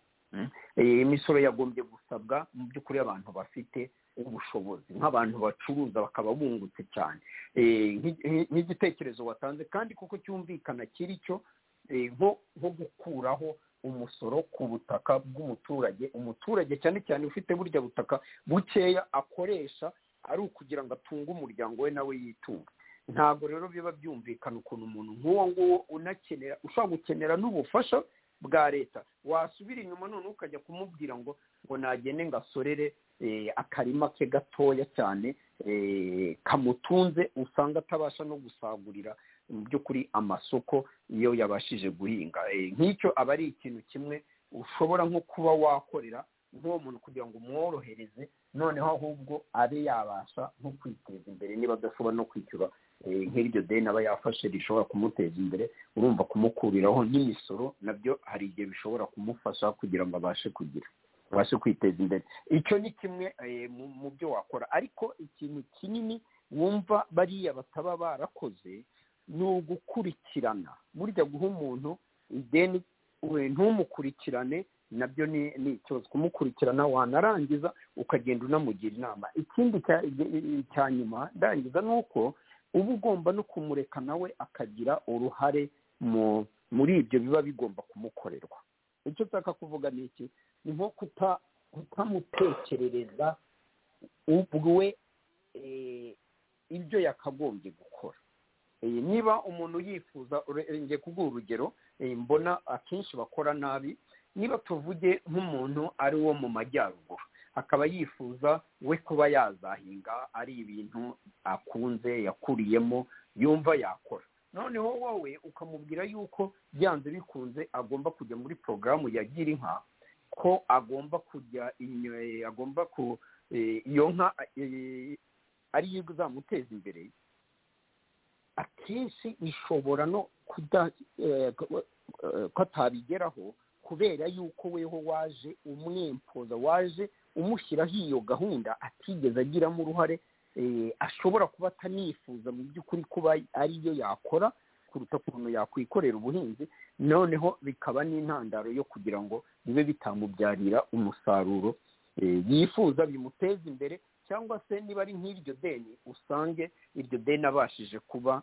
S6: Eh, imisoro yagombye gusabwa mu by'ukuri abantu bafite ubushobozi nk'abantu bacuruza bakaba bungutse cyane Eh, nk'i- nk'i- nk'igitekerezo watanze kandi kuko cyumvikana kiri cyo eh, nko nko gukuraho umusoro ku butaka bw'umuturage umuturage cyane cyane ufite burya butaka bukeya akoresha ari ukugira ngo atunge umuryango we nawe yitunge ntabwo rero biba byumvikana ukuntu umuntu nk'uwo nguwo unakenera ushobora gukenera n'ubufasha bwa leta wasubira inyuma none ukajya kumubwira ngo ngo nagende ngasorere eh, akarima ke gatoya cyane eh, kamutunze usanga atabasha no gusagurira mu by'ukuri amasoko iyo yabashije guhinga Eh, nk'icyo aba ari ikintu kimwe ushobora nko kuba wakorera nk'uwo muntu kugira ngo umworohereze noneho ahubwo abe yabasha nko kwiteza imbere niba adashobora no kwishyura eh, nk'iryo deni aba yafashe rishobora kumuteza imbere urumva kumukuriraho n'imisoro nabyo hari igihe bishobora kumufasha kugira ngo abashe kugira abashe kwiteza imbere icyo ni kimwe eh, mu mu byo wakora ariko ikintu kinini wumva bariya bataba barakoze ni ugukurikirana burya guha umuntu ideni we ntumukurikirane nabyo ni ni ikibazo kumukurikirana wanarangiza ukagenda unamugira inama ikindi cya- cya nyuma ndangiza ni uko uba ugomba no kumureka nawe akagira uruhare mu muri ibyo biba bigomba kumukorerwa icyo nshaka kuvuga ni iki ni nko kuta kutamutekerereza ubwe eh, ibyo yakagombye gukora Eh, niba umuntu yifuza ure- eh, ngiye kuguha urugero eh, mbona akenshi bakora nabi niba tuvuge nk'umuntu ari wo mu majyaruguru akaba yifuza we kuba yazahinga ari ibintu akunze yakuriyemo yumva yakora noneho wowe ukamubwira yuko byanze bikunze agomba kujya muri porogaramu ya gira inka ko agomba kujya inyo- agomba ku eh, iyo nka eh, ariyo izamuteza imbere akenshi ishobora no kuda eh, ku- eh, ko atabigeraho kubera yuko weho waje umwempoza waje umushyiraho iyo gahunda atigeze agiramo uruhare eh, ashobora kuba atanifuza mu by'ukuri kuba ariyo yakora kuruta ukuntu yakwikorera ubuhinzi noneho bikaba n'intandaro yo kugira ngo bibe bitamubyarira umusaruro eh, yifuza bimuteza imbere cyangwa se niba ari nk'iryo deni usange iryo deni abashije kuba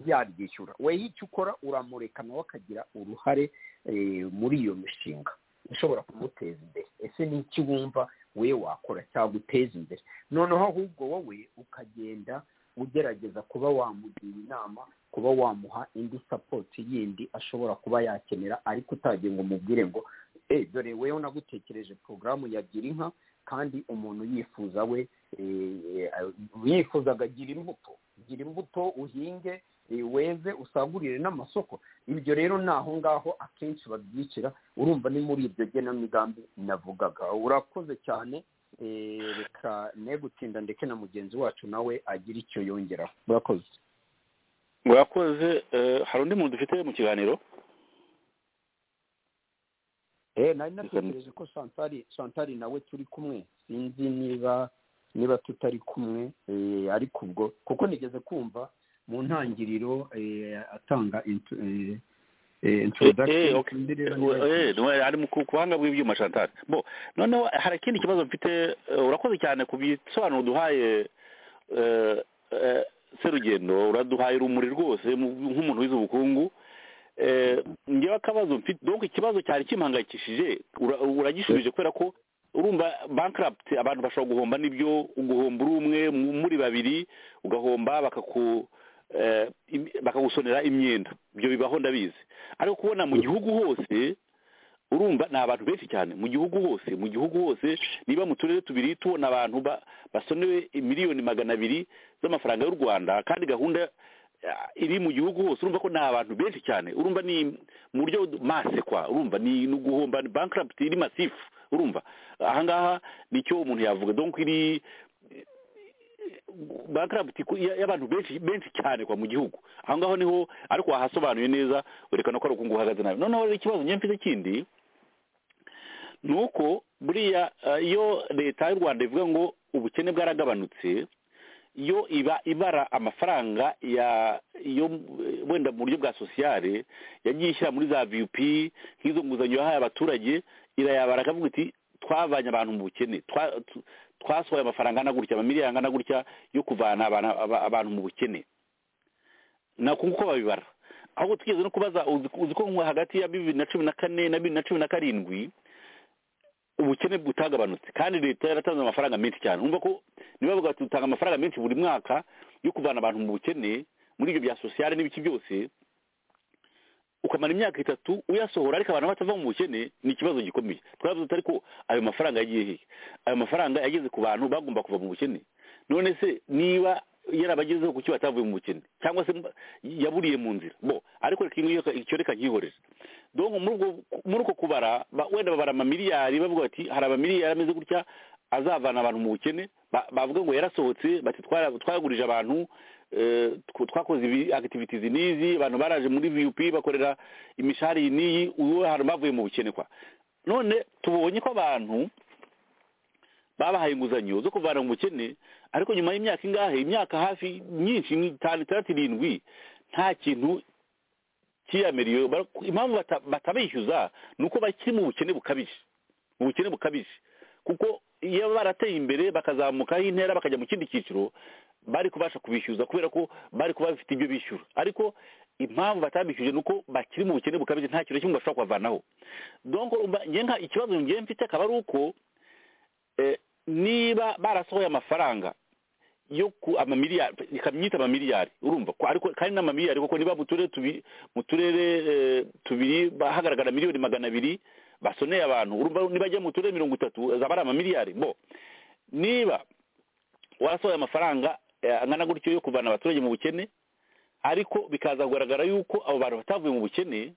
S6: yaryishyura weho icyo ukora uramureka nawe akagira uruhare eh, muri iyo mishinga ishobora kumuteza imbere ese ni iki wumva we wakora cyaguteza imbere noneho ahubwo wowe ukagenda ugerageza kuba wamugira inama kuba wamuha indi sapoti yindi ashobora kuba yakenera ariko utagiye ngo umubwire ngo eh dore weho nagutekereje porogaramu ya gira inka kandi umuntu yifuza we eh, yifuzaga gira imbuto gira imbuto uhinge eh, weze usagurire n'amasoko ibyo rero ni aho ngaho akenshi babyicira urumva ni muri ibyo genamigambi navugaga urakoze cyane eh, reka ne gutinda ndeke na mugenzi wacu nawe agira icyo yongeraho urakoze
S5: mwakoze eh, hari undi muntu dufite mu kiganiro
S6: Eh, nari natekereje ko santari santari nawe turi kumwe sinzi niba niba tutari kumwe eh, ariko ubwo kuko nigeze kumva mu ntangiriro eh, atanga intu- eh, eh,
S5: Eh, eh,
S6: introduction
S5: okay.
S6: Ndi rero niba-
S5: Eh, eh, ari mu ku ku buhanga bw'ibyuma Chantal bo noneho hari ikindi kibazo mfite eh, urakoze cyane ku bisobanuro duhaye eh, eh, serugendo uraduhaye urumuri rwose mu- nk'umuntu wize ubukungu eh, ngewe akabazo mfite donc ikibazo cyari kimpangayikishije ura- uragishubije kubera ko urumva bankarapt abantu bashobora guhomba nibyo uguhomba uri umwe mu- muri babiri ugahomba bakaku eh, im- bakagusonera imyenda ibyo bibaho ndabizi ariko kubona mu gihugu hose urumva ni abantu benshi cyane mu gihugu hose mu gihugu hose niba mu turere tubiri tubona abantu ba- basonewe miliyoni magana abiri z'amafaranga y'u rwanda kandi gahunda eh, iri mu gihugu hose urumva ko ni abantu benshi cyane urumva ni mu buryo mase kwa urumva ni ni uguhomba ni bankarabiti iri masifu urumva ahangaha nicyo umuntu yavuga donc iri bankarabiti y'abantu benshi benshi cyane kwa mu gihugu aho ngaho niho ariko wahasobanuye neza werekana ko ari ukungu uhagaze nabi noneho rero ikibazo njye mfite kindi ni uko buriya eh, iyo leta y'u rwanda ivuga ngo ubukene bwaragabanutse yo iba ibara amafaranga ya yo eh, wenda mu buryo bwa sosiyale yagiye ishyira muri za vup nk'izo nguzanyo yahaye abaturage irayabara akavuga iti twavanye abantu mu bukene twa- tu- twasohoye amafaranga angana gutya amamiliyoni angana gutya yo kuvana abantu- aba- abantu mu bukene nako nguko babibara ahubwo twigeze no kubaza uzi uzi ko nko hagati ya bibiri na cumi na kane na bibiri na cumi na karindwi ubukene butagabanutse kandi leta yaratanze amafaranga menshi cyane urumva ko niba bavuga bati dutanga amafaranga menshi buri mwaka yo kuvana abantu mu bukene muri ibyo bya sosiyale n'ibiki byose ukamara imyaka itatu uyasohora ariko abantu batava mu bukene ni ikibazo gikomeye twavuze tuti ariko ayo mafaranga yagiye hehe ayo mafaranga yageze ku bantu bagomba kuva mu bukene none se niba yarabagezeho kuki batavuye mu bukene cyangwa se mba- yaburiye mu nzira bo ariko reka ngiyo icyo reka nkihorere donc muri ubwo- muri uko kubara ba- wenda babara amamiliyari bavuga bati hari amamiliyari ameze gutya azavana abantu mu bukene ba- bavuga ngo yarasohotse bati "Twara- twagurije abantu eh, tw- twakoze ibi activities n'izi abantu baraje muri vup bakorera imishahara iyi n'iyi ubu hari bavuye mu bukene kwa none tubonye ko abantu babahaye inguzanyo zo kuvana mu bukene ariko nyuma y'imyaka ingahe imyaka hafi myinshi ni itanu itandatu irindwi nta kintu cyiyamiriye Bar- impamvu bata- batabishyuza ni uko bakiri mu bukene bukabije mu bukene bukabije kuko iyo barateye imbere bakazamukaho intera bakajya mu kindi cyiciro bari kubasha kubishyuza kubera ko bari kuba bafite ibyo bishyura ariko impamvu batabishyuje ni uko bakiri mu bukene bukabije nta kintu na kimwe bashobora kubavanaho donc urumva njye nka ikibazo njye mfite akaba ari uko eh, niba barasohoye amafaranga yo ku amamiliyari ikamyita amamiliyari urumva ko ariko kandi n'amamiliyari kuko niba mu turere tubi mu turere eh, tubiri ba- hagaragara miliyoni magana abiri basoneye abantu urumva nibajya mu turere mirongo itatu zaba ari amamiliyari bo niba warasohoye amafaranga eh, angana gutyo yo kuvana abaturage mu bukene ariko bikaza kugaragara yuko abo bantu batavuye mu bukene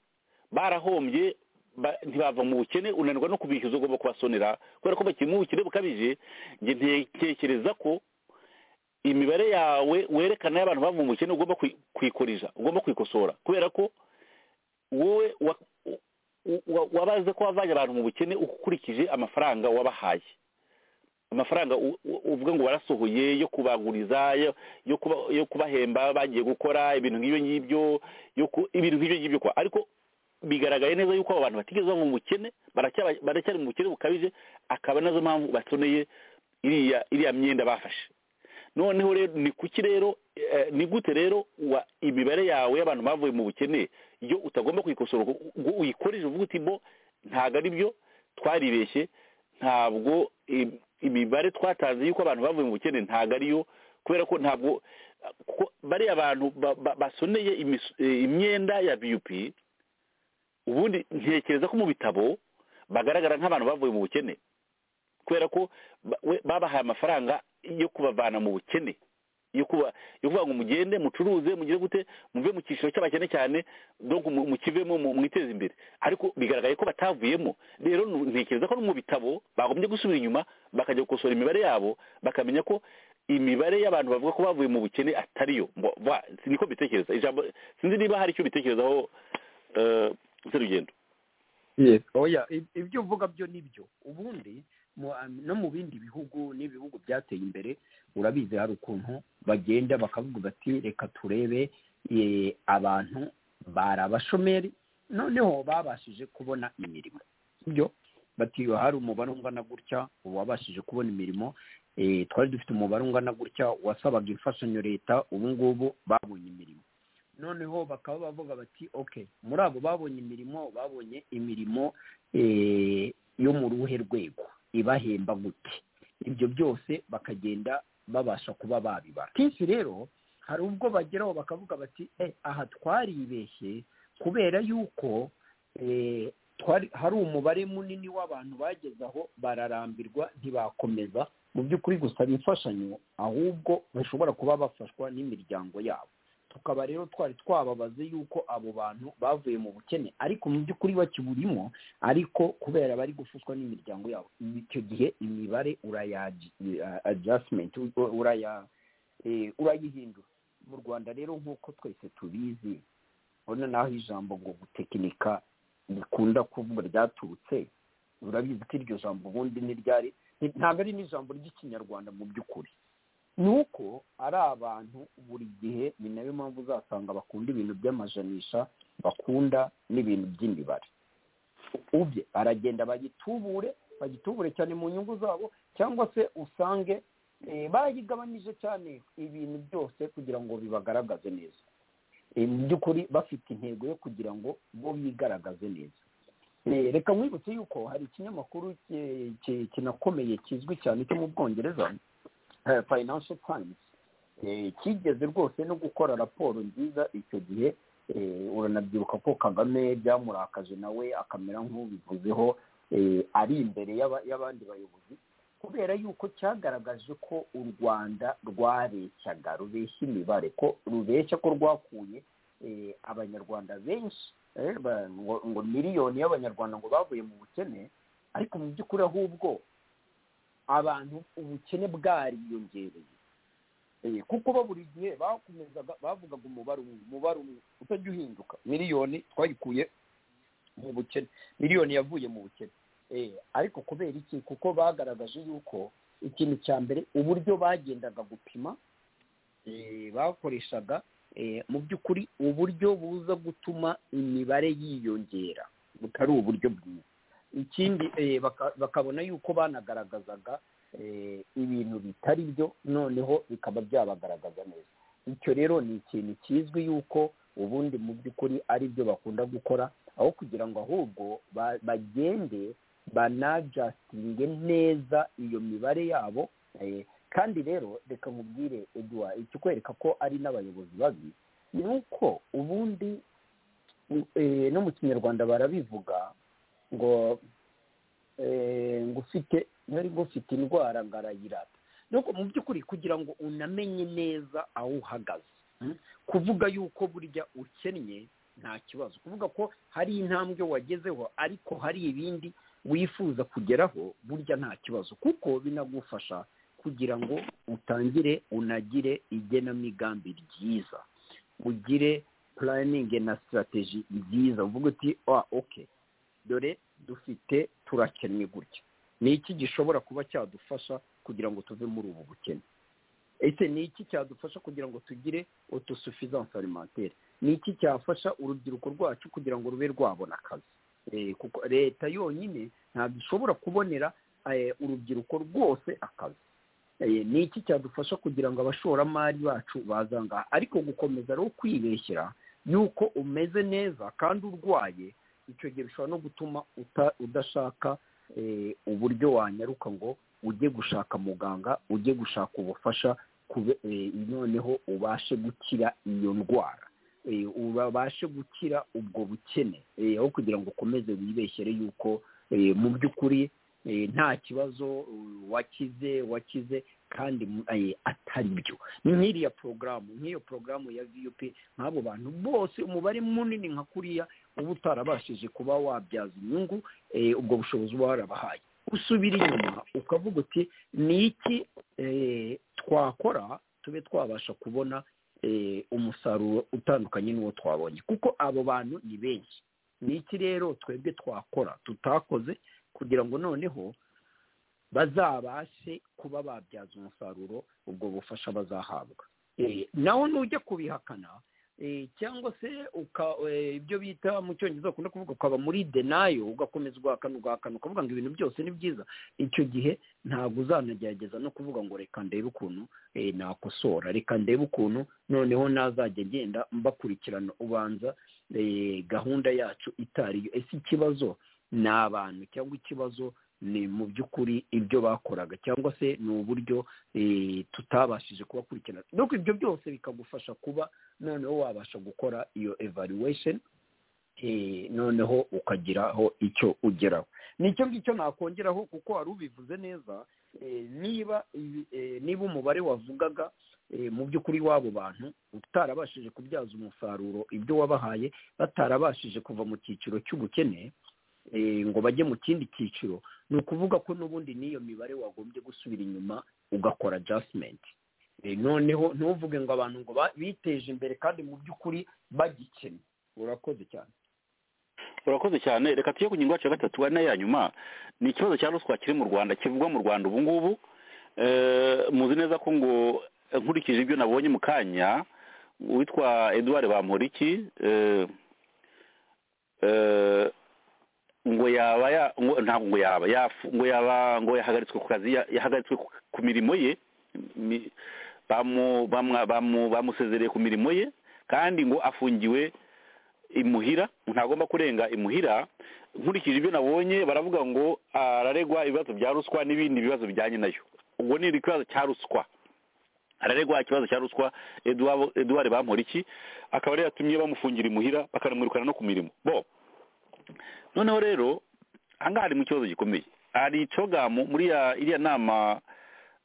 S5: barahombye ba- ntibava mu bukene unanirwa no kubishyuza ugomba kubasonera kubera ko bakiri mu bukene bukabije njye ntekereza ko imibare yawe werekana y'abantu bava mu bukene ugomba kwi- kuyikuriza ugomba kuyikosora kubera ko wowe wa- u- wa- wabaze ko wavanye abantu mu bukene ukurikije amafaranga wabahaye amafaranga u- u- uvuga ngo warasohoye yo kubaguriza yo- yo kuba- yo kubahemba bagiye gukora ibintu nk'ibyo ngibyo yo ku- ibintu nk'ibyo ngibyo kwa ariko bigaragaye neza yuko abo bantu batigeze bava mu bukene baracyaba- baracyari mu bukene bukabije akaba nazo mpamvu batoneye iriya iriya myenda bafashe noneho rero ni kuki rero eh, ni gute rero wa- imibare yawe y'abantu bavuye mu bukene yo utagomba kuyikosora ngo- ngo uyikoreshe uvuga uti bo ntabwo ari byo twaribeshye ntabwo im- imibare twatanze y'uko abantu bavuye mu bukene ntabwo ariyo kubera ko ntabwo kuko bariya abantu ba- ba- basoneye imis- eh, imyenda ya bup ubundi ntekereza ko mu bitabo bagaragara nk'abantu bavuye mu bukene kubera ko ba- we- babahaye amafaranga yo kubavana mu bukene yo kuba yo kuvuga ngo mugende mucuruze mugire gute muve mu cyiciro cy'abakene cyane donc mu- mukivemo mu- mwiteze imbere ariko bigaragaye ko batavuyemo rero nu- ntekereza ko no mu bitabo bagombye gusubira inyuma bakajya gukosora imibare yabo bakamenya ko imibare y'abantu bavuga ko bavuye mu bukene atariyo Mbo- ba- si- niko mbitekereza ijambo sinzi niba hari icyo bitekerezaho eh, serugendo
S6: oya ib- ibyo uvuga byo ni byo ubundi mu- no mu bindi bihugu n'ibihugu byateye imbere urabizi hari ukuntu bagenda bakavuga bati reka turebe eh, abantu bari abashomeri noneho babashije kubona imirimo sibyo bati hari umubare ungana gutya uwabashije kubona imirimo eh, twari dufite umubare ungana gutya wasabaga imfashanyo leta ubu ngubu babonye imirimo noneho bakaba bavuga bati okay muri abo babonye imirimo babonye imirimo eh, yo mu ruhe rwego ibahemba gute ibyo byose bakagenda babasha kuba babibara kenshi rero hari ubwo bageraho bakavuga bati eh, aha twaribeshye kubera yuko eh, twari hari umubare munini w'abantu bageze aho bararambirwa ntibakomeza mu by'ukuri gusaba imfashanyo ahubwo bashobora kuba bafashwa n'imiryango yabo tukaba rero twari twababaze yuko abo bantu bavuye mu bukene ariko mu by'ukuri bakiburimo ariko kubera bari gufushwa n'imiryango yabo icyo gihe imibare uraya adjustment u- uraya eh, urayihindura mu rwanda rero nk'uko twese tubizi urabona naho ijambo ngo gutekinika rikunda kuvuga ryaturutse urabizi ko iryo jambo ubundi ni ryari ntabwo ari n'ijambo ry'ikinyarwanda mu by'ukuri ni uko ari abantu buri gihe ni nayo mpamvu uzasanga bakunda ibintu by'amajanisha bakunda n'ibintu by'imibare ubye aragenda bagitubure bagitubure cyane mu nyungu zabo cyangwa se usange eh, barayigabanyije cyane ibintu byose kugira ngo bibagaragaze neza Eh, mu by'ukuri bafite intego yo kugira ngo bo bigaragaze neza Eh, reka nkwibutse yuko hari ikinyamakuru ki- ki- kinakomeye kizwi cyane cyo mu bwongereza eh, financial times eh, kigeze rwose no gukora raporo nziza icyo gihe eh, uranabyibuka ko kagame byamurakaje nawe akamera nk'ubivuzeho eh, ari imbere y'aba- y'abandi bayobozi kubera yuko cyagaragaje ko u rwanda rwabeshyaga rubeshya imibare ko rubeshya ko rwakuye eh, abanyarwanda benshi eh, ba- ngo ngo miliyoni y'abanyarwanda ngo bavuye mu bukene ariko mu by'ukuri ahubwo abantu ubukene bwariyongereye Eh, kuko bo buri gihe bakomezaga bavugaga umubare umwe umubare umwe utajya uhinduka miliyoni twayikuye mu bukene miliyoni yavuye mu bukene Eh, ariko kubera iki kuko bagaragaje yuko ikintu cya mbere uburyo bagendaga gupima eh, bakoreshaga eh, mu by'ukuri uburyo buza gutuma imibare yiyongera butari uburyo bwiza ikindi eh, baka- bakabona yuko banagaragazaga eh, ibintu bitari byo noneho bikaba byabagaragaza neza icyo rero ni ikintu kizwi yuko ubundi mu by'ukuri ari byo bakunda gukora aho kugira ngo ahubwo ba- bagende banajasitinge neza iyo mibare yabo eh, kandi rero reka nkubwire eduwa ikikwereka ko ari n'abayobozi babi ni uko ubundi eh, no mu kinyarwanda barabivuga ngo eh, ngo ufite nari ngufite indwara ngarayirata nuko mu by'ukuri kugira ngo unamenye neza aho uhagaze mm, kuvuga yuko burya ukennye nta kibazo kuvuga ko hari intambwe wagezeho ariko hari ibindi wifuza kugeraho burya nta kibazo kuko binagufasha kugira ngo utangire unagire igenamigambi ryiza ugire purayiningi na sitarateji nziza uvuga uti ah oke dore dufite turakennye gutya ni iki gishobora kuba cyadufasha kugira ngo tuve muri ubu bukene ese ni iki cyadufasha kugira ngo tugire otosufisanse alimentaire ni iki cyafasha urubyiruko rwacu kugira ngo rube rwabona akazi Eh, kuko leta yonyine ntabwo ishobora kubonera eh, urubyiruko rwose akazi Eh, ni iki cyadufasha kugira ngo abashoramari bacu baze aha ngaha ariko gukomeza rero kwibeshyira yuko umeze neza kandi urwaye icyo gihe bishobora no gutuma uta- udashaka eh, uburyo wanyaruka ngo ujye gushaka muganga ujye gushaka ubufasha kube- eh, noneho ubashe gukira iyo ndwara eh, ubashe gukira ubwo bukene eh, aho kugira ngo ukomeze wibeshyere yuko eh, mu by'ukuri eh, nta kibazo eh, wakize wakize kandi mu- eh, atari byo ni nk'iriya porogaramu nk'iyo porogaramu ya vup nk'abo bantu bose umubare munini nka kuriya uba utarabashije kuba wabyaza inyungu eh, ubwo bushobozi uba warabahaye usubira inyuma ukavuga uti ni iki eh, twakora tube twabasha kubona eh, umusaruro utandukanye n'uwo twabonye kuko abo bantu ni benshi ni iki rero twebwe twakora tutakoze kugira ngo noneho bazabashe kuba babyaza umusaruro ubwo bufasha bazahabwa Eh, nawe nujya kubihakana eh, cyangwa se uka- eh, ibyo bita mu cyongereza bakunda kuvuga ukaba muri denayo ugakomeza ugahakana ugahakana ukavuga ngo ibintu byose ni byiza icyo gihe ntabwo uzanagerageza no kuvuga ngo reka ndebe ukuntu eh, nakosora reka ndebe ukuntu noneho nazajya ngenda mbakurikirana ubanza eh, gahunda yacu itari yo ese ikibazo ni abantu cyangwa ikibazo ni mu by'ukuri ibyo bakoraga cyangwa se ni uburyo eh, tutabashije kubakurikirana nuko ibyo byose bikagufasha kuba noneho wabasha gukora iyo evaluation eh, noneho ukagiraho icyo ugeraho nicyo ngicyo nakongeraho kuko wari ubivuze neza eh, niba ibi- eh, niba umubare wavugaga eh, mu by'ukuri w'abo bantu utarabashije kubyaza umusaruro ibyo wabahaye batarabashije kuva mu cyiciro cy'ubukene eh, ngo bajye mu kindi cyiciro ni ukuvuga ko n'ubundi n'iyo mibare wagombye gusubira inyuma ugakora adjustment Eh, noneho ntuvuge ngo abantu ngo ba- biteje imbere kandi mu by'ukuri bagikennye urakoze cyane
S5: urakoze cyane reka tujye ku ngingo yacu ya gatatu ari nayo ya nyuma ni ikibazo cya ruswa kiri mu rwanda kivugwa mu rwanda ubu ngubu Eh, muzi neza ko ngo eh, nkurikije ibyo nabonye mu kanya uwitwa eduard bamporiki eh, eh, ngo yaba ya- ngo- ntabwo ngo yaba yafu- ngo yaba ngo yahagaritswe ku kazi ya- yahagaritswe ku- ku mirimo ye Mi- bamu- bamwa- bamu- bamusezereye ku mirimo ye kandi ngo afungiwe imuhira ntagomba kurenga imuhira nkurikije ibyo nabonye baravuga ngo araregwa ibibazo bya ruswa n'ibindi bibazo bijyanye nayo ubwo ni ikibazo cya ruswa araregwa ikibazo cya ruswa Eduwa- eduard bamporiki akaba yari yatumye bamufungira imuhira bakanamwirukana no ku mirimo bo noneho rero aha ngaha hari mu kibazo gikomeye hari cogamu muri ya- iriya nama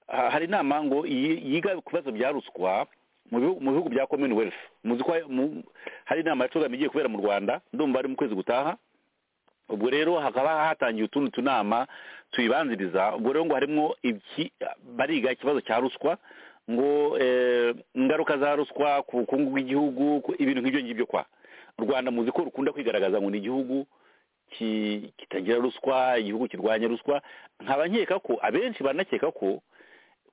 S5: ha- hari inama ngo yi- yiga ku bibazo bya ruswa mu bihu- mu bihugu bya commonwealth muzi ko hari- mu- hari inama ya cogamu igiye kubera mu rwanda ndumva ari mu kwezi gutaha ubwo rero hakaba hatangiye utundi tunama tuyibanziriza ubwo rero ngo harimo iki bariga ikibazo cya ruswa ngo eh, ingaruka za ruswa ku bukungu bw'igihugu ku- ibintu nk'ibyo ngibyo kwa u rwanda muzi ko rukunda kwigaragaza ngo ni igihugu ki- kitagira ruswa igihugu kirwanya ruswa nkaba nkeka ko abenshi banakeka ko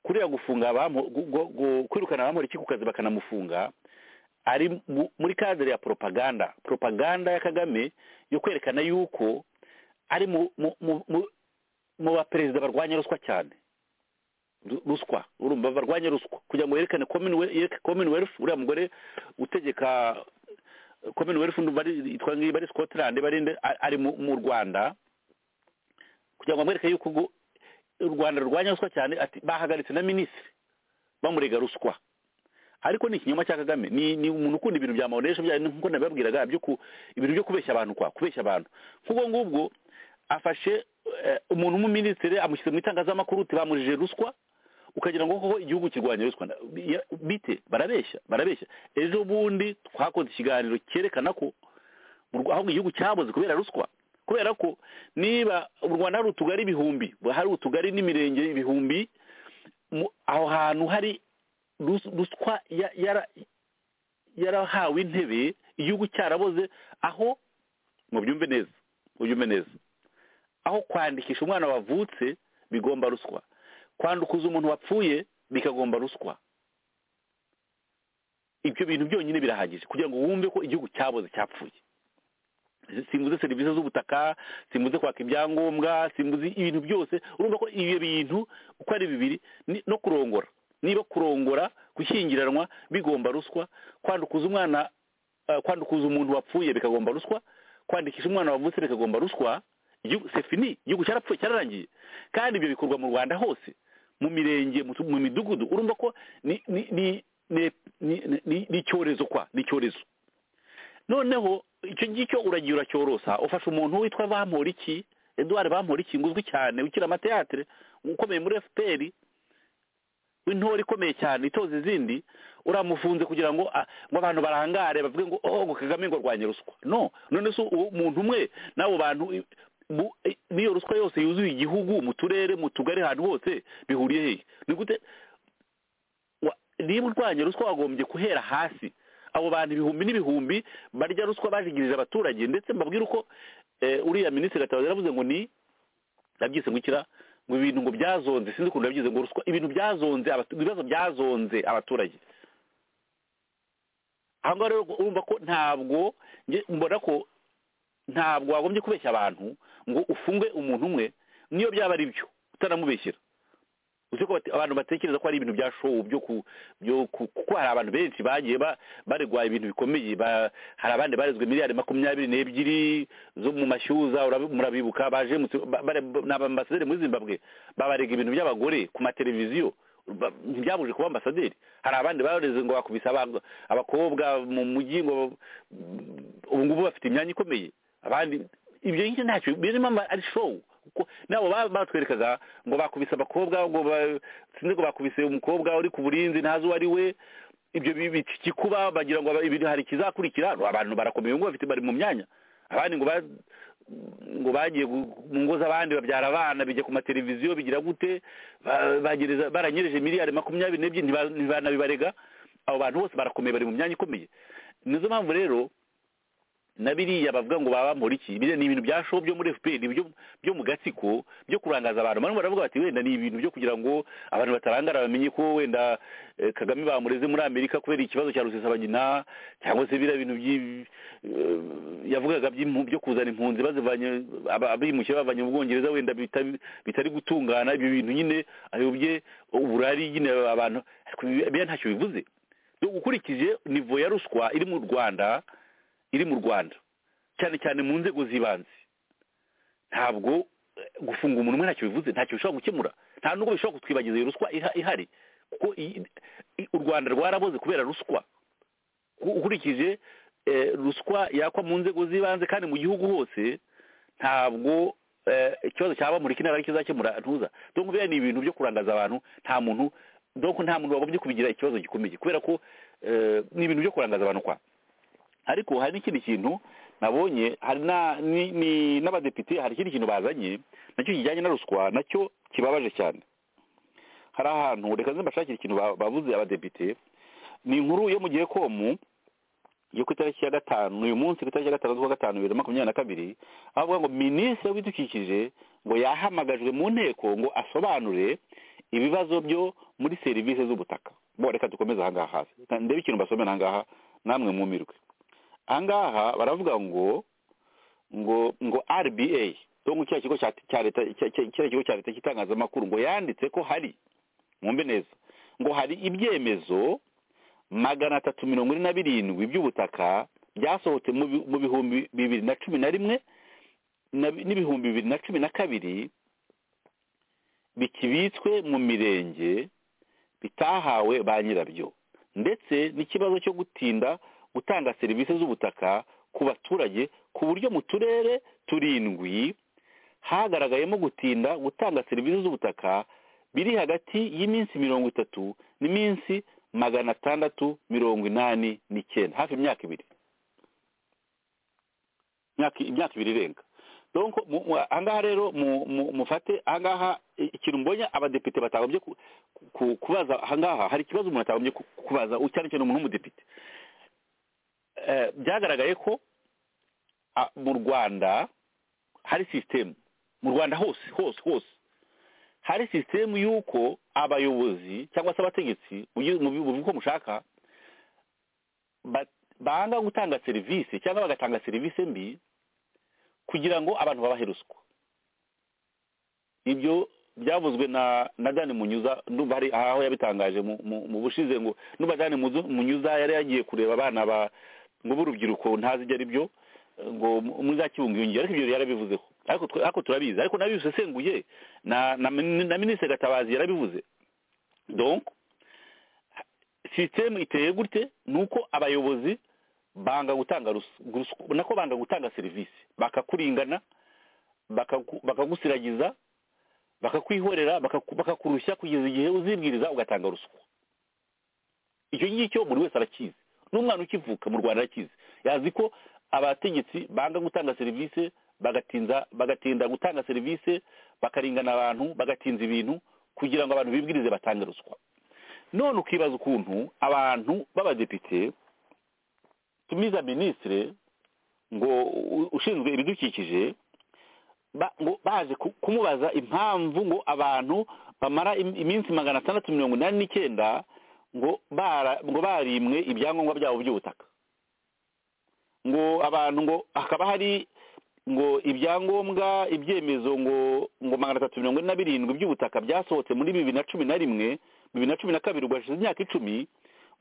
S5: kuriya gufunga abamu- gu- gu- gu- kwirukana abamuriki ku kazi bakanamufunga ari mu- muri kadere ya propaganda propaganda ya kagame yo kwerekana yuko ari mu mu- mu- mu- mu baperezida barwanya ruswa cyane Ru- ruswa urumva barwanya ruswa kugira ngo yerekane commonwealth yereke commonwealth uriya mugore utegeka commonwealth ndumva ari- yitwa ngiyi bari scotland bari nde- a- ari mu mu rwanda kugira ngo amwereke yuko ubwo u rwanda rurwanya ruswa cyane ati bahagaritse na minisitiri bamurega ruswa ariko ni ikinyoma cya kagame ni ni umuntu ukunda ibintu bya mawunesha bya nkuko nabibabwiraga byo ku ibintu byo kubeshya abantu kwa kubeshya abantu nk'ubwo ngubwo afashe eh, umuntu w'umuminisitiri amushyize mu itangazamakuru uti bamujije ruswa ukagira ngo koko igihugu kirwanya ruswa Na- ya- bite barabeshya barabeshya ejo bundi twakoze ikiganiro cyerekana ko mu Rwa- ahubwo igihugu cyaboze kubera ruswa kubera ko niba u rwanda hari utugari ibihumbi hari utugari n'imirenge ibihumbi mu- aho hantu hari rus- ruswa ya- yara- yarahawe intebe igihugu cyaraboze aho mubyumve neza mubyumve neza aho kwandikisha umwana wavutse bigomba ruswa kwandukuza umuntu wapfuye bikagomba ruswa ibyo bintu byonyine birahagije kugira ngo wumve ko igihugu cyaboze cyapfuye simbuze serivisi z'ubutaka simbuze kwaka ibyangombwa simbuze ibintu byose urumva ko ibyo bintu uko ari bibiri ni- no kurongora niba kurongora gushyingiranwa bigomba ruswa kwandukuza umwana eh, kwandukuza umuntu wapfuye bikagomba ruswa kwandikisha umwana wavutse bikagomba ruswa Igihugu- c'est fini igihugu cyarapfuye cyararangiye kandi ibyo bikorwa mu rwanda hose mu mirenge mu tu- mu midugudu urumva ko ni ni- ni- ni- ni- ni- ni- ni icyorezo kwa ni icyorezo noneho icyo ngicyo uragira uracyorosa ufasha umuntu witwa bamporiki eduard bamporiki ngo uzwi cyane ukira amateatere ukomeye muri fpr w'intore ikomeye cyane itoza izindi uramufunze kugira ngo ah, ngo abantu barangare bavuge ngo oh ngo kagame ngo arwanye ruswa no none se uwo muntu umwe n'abo bantu i- bu- i- n'iyo ruswa yose yuzuye igihugu mu turere mu tugari ahantu hose bihuriye hehe ni gute wa- niba urwanya ruswa wagombye guhera hasi abo bantu ibihumbi n'ibihumbi barya ruswa bajigirije abaturage ndetse mbabwira uko eh, uriya minisitiri gatabazi yaravuze ngo ni nabyise ngo ikira ngo ibintu ngo byazonze sinzi ukuntu yabyize ngo ruswa ibintu byazonze abatu- ibibazo byazonze abaturage aho ngaho rero urumva ko ntabwo nge mbona ko ntabwo wagombye kubeshya abantu ngo ufunge umuntu umwe niyo byaba ari byo utanamubeshyera uzi ko bate- abantu batekereza ko ari ibintu bya show byo ku byo ku- kuko hari abantu benshi bagiye ba- baregwa ibintu bikomeye ba- hari abandi barezwe miliyari makumyabiri n'ebyiri zo mu mashyuza urabi- murabibuka baje mu- ba- bare- ni abambasaderi muri zimbabwe babarega ibintu by'abagore ku mateleviziyo ba- ntibyabuje kuba ambasaderi hari abandi bareze ngo bakubise aba- abakobwa mu mujyi ngo mm, ubu ngubu bafite imyanya ikomeye abandi ibyo ngibyo ntacyo birimo ama- ari show kuko nabo baba batwerekaga ngo bakubise abakobwa ngo ba- sinzi ngo bakubise umukobwa uri ku burinzi ntazi uwo ari we ibyo bibita ikikuba bagira ngo aba- ibintu hari ikizakurikira no, abantu barakomeye ngo bafite bari mu myanya abandi ngo ba- ngo bagiye gu- mu ngo z'abandi babyara abana bijya ku mateleviziyo bigira gute ba- bagereza- baranyereje miliyari makumyabiri n'ebyiri ntiba- ntibanabibarega abo bantu bose barakomeye bari mu myanya ikomeye nizo mpamvu rero na biriya bavuga ngo baba muri iki biriya ni ibintu bya show byo muri FPR byo byo mu gatsiko byo kurangaza abantu bamwe baravuga bati wenda ni ibintu byo kugira ngo abantu batarangara bamenye ko wenda eh, Kagame bamureze muri Amerika kubera ikibazo cya rusesabagina cyangwa se biriya bintu by'i- eh, yavugaga by'impu- byo kuzana impunzi bazivanye aba- abimukira bavanye mu Bwongereza wenda bita- bitari gutungana ibyo bintu nyine ayobye uburari nyine abantu ariko ibi- biriya ntacyo bivuze ukurikije nivo ya ruswa iri mu Rwanda iri mu rwanda cyane cyane mu nzego z'ibanze ntabwo eh, gufunga umuntu umwe ntacyo bivuze ntacyo bishobora gukemura nta nubwo bishobora kutwibagiza iyo ruswa iha- ihari kuko iyi- i- u rwanda rwaraboze kubera ruswa U- ukurikije eh, ruswa yakwa mu nzego z'ibanze kandi mu gihugu hose ntabwo eh, ikibazo cyaba muri kino ari kizakemura ntuza donc biriya ni ibintu byo kurangaza abantu nta muntu donc nta muntu wagombye kubigira ikibazo gikomeye kubera ko eh, ni ibintu byo kurangaza abantu kwa ariko hari n'ikindi kintu nabonye hari na ni- ni n'abadepite hari ikindi kintu bazanye nacyo kijyanye na ruswa nacyo kibabaje cyane hari ahantu reka nze mbashakire ikintu ba- bavuze abadepite ni inkuru yo mu gihe komu yo ku itariki ya gatanu uyu munsi ku itariki ya gatanu z'uwa gatanu bibiri na makumyabiri na kabiri aho avuga ngo minisitiri w'ibidukikije ngo yahamagajwe mu nteko ngo asobanure ibibazo byo muri serivisi z'ubutaka bo reka dukomeze ahangaha hafi ndebe ikintu basomera ahangaha namwe mwumirwe ahangaha baravuga ngo ngo ngo rba cyangwa kiriya kigo cya- cya leta cya- cya- kiriya kigo cya leta cy'itangazamakuru ngo yanditse ko hari mwumve neza ngo hari ibyemezo magana atatu mirongo ine na birindwi by'ubutaka byasohotse mu bi- mu bihumbi bibiri na cumi na rimwe na bi- n'ibihumbi bibiri na cumi na kabiri bikibitswe mu mirenge bitahawe ba nyirabyo ndetse n'ikibazo cyo gutinda gutanga serivisi z'ubutaka ku baturage ku buryo mu turere turindwi hagaragayemo gutinda gutanga serivisi z'ubutaka biri hagati y'iminsi mirongo itatu n'iminsi magana atandatu mirongo inani n'icyenda hafi imyaka ibiri imyaka imyaka ibiri irenga donc mu- mu- ahangaha rero mu- mu- mufate ahangaha i- ikintu mbonye abadepite batagombye ku- ku- kubaza ahangaha hari ikibazo umuntu atagombye ku- kubaza u- cyane cyane umuntu w'umudepite Eh, byagaragaye ko ah, mu rwanda hari sisitemu mu rwanda hose hose hose hari sisitemu y'uko abayobozi cyangwa se abategetsi mugi- mubi- muvuge uko mushaka ba- banga gutanga serivisi cyangwa bagatanga serivisi mbi kugira ngo abantu babahe ruswa ibyo byavuzwe na na dani munyuza ndumva hari aho yabitangaje mu- mu- mu bushize ngo ndumva dani Muzu- munyuza yari yagiye kureba abana ba ngo b'urubyiruko ntazi ibyo ari byo eh, ngo mu- muzakibungabunge ariko ibyo yarabivuzeho ariko twe- ariko turabizi ariko nabisesenguye na na min- na minisitiri gatabazi yarabivuze donc sisitemu iteye gute ni uko abayobozi banga gutanga rus- ruswa nako banga gutanga serivisi bakakuringana bakaku- bakagusiragiza bakakwihorera bakaku- bakakurushya kugeza igihe uzibwiriza ugatanga ruswa icyo ngicyo buri wese arakizi n'umwana ukivuka mu rwanda arakizi yazi ko abategetsi banga gutanga serivisi bagatinza bagatinda gutanga serivisi bakaringana abantu bagatinza ibintu kugira ngo abantu bibwirize batange ruswa none ukibaza ukuntu abantu b'abadepite tumiza minisitire ngo u- ushinzwe ibidukikije ba- ngo baje ku- kumubaza impamvu ngo abantu bamara im- iminsi magana atandatu mirongo inani n'icyenda ngo bara- ngo barimwe ibyangombwa byabo by'ubutaka ngo abantu ngo hakaba hari ngo ibyangombwa ibyemezo ngo ngo magana atatu mirongo ine na birindwi by'ubutaka byasohotse muri bibiri na cumi na rimwe bibiri na cumi na kabiri ubwo hashize imyaka icumi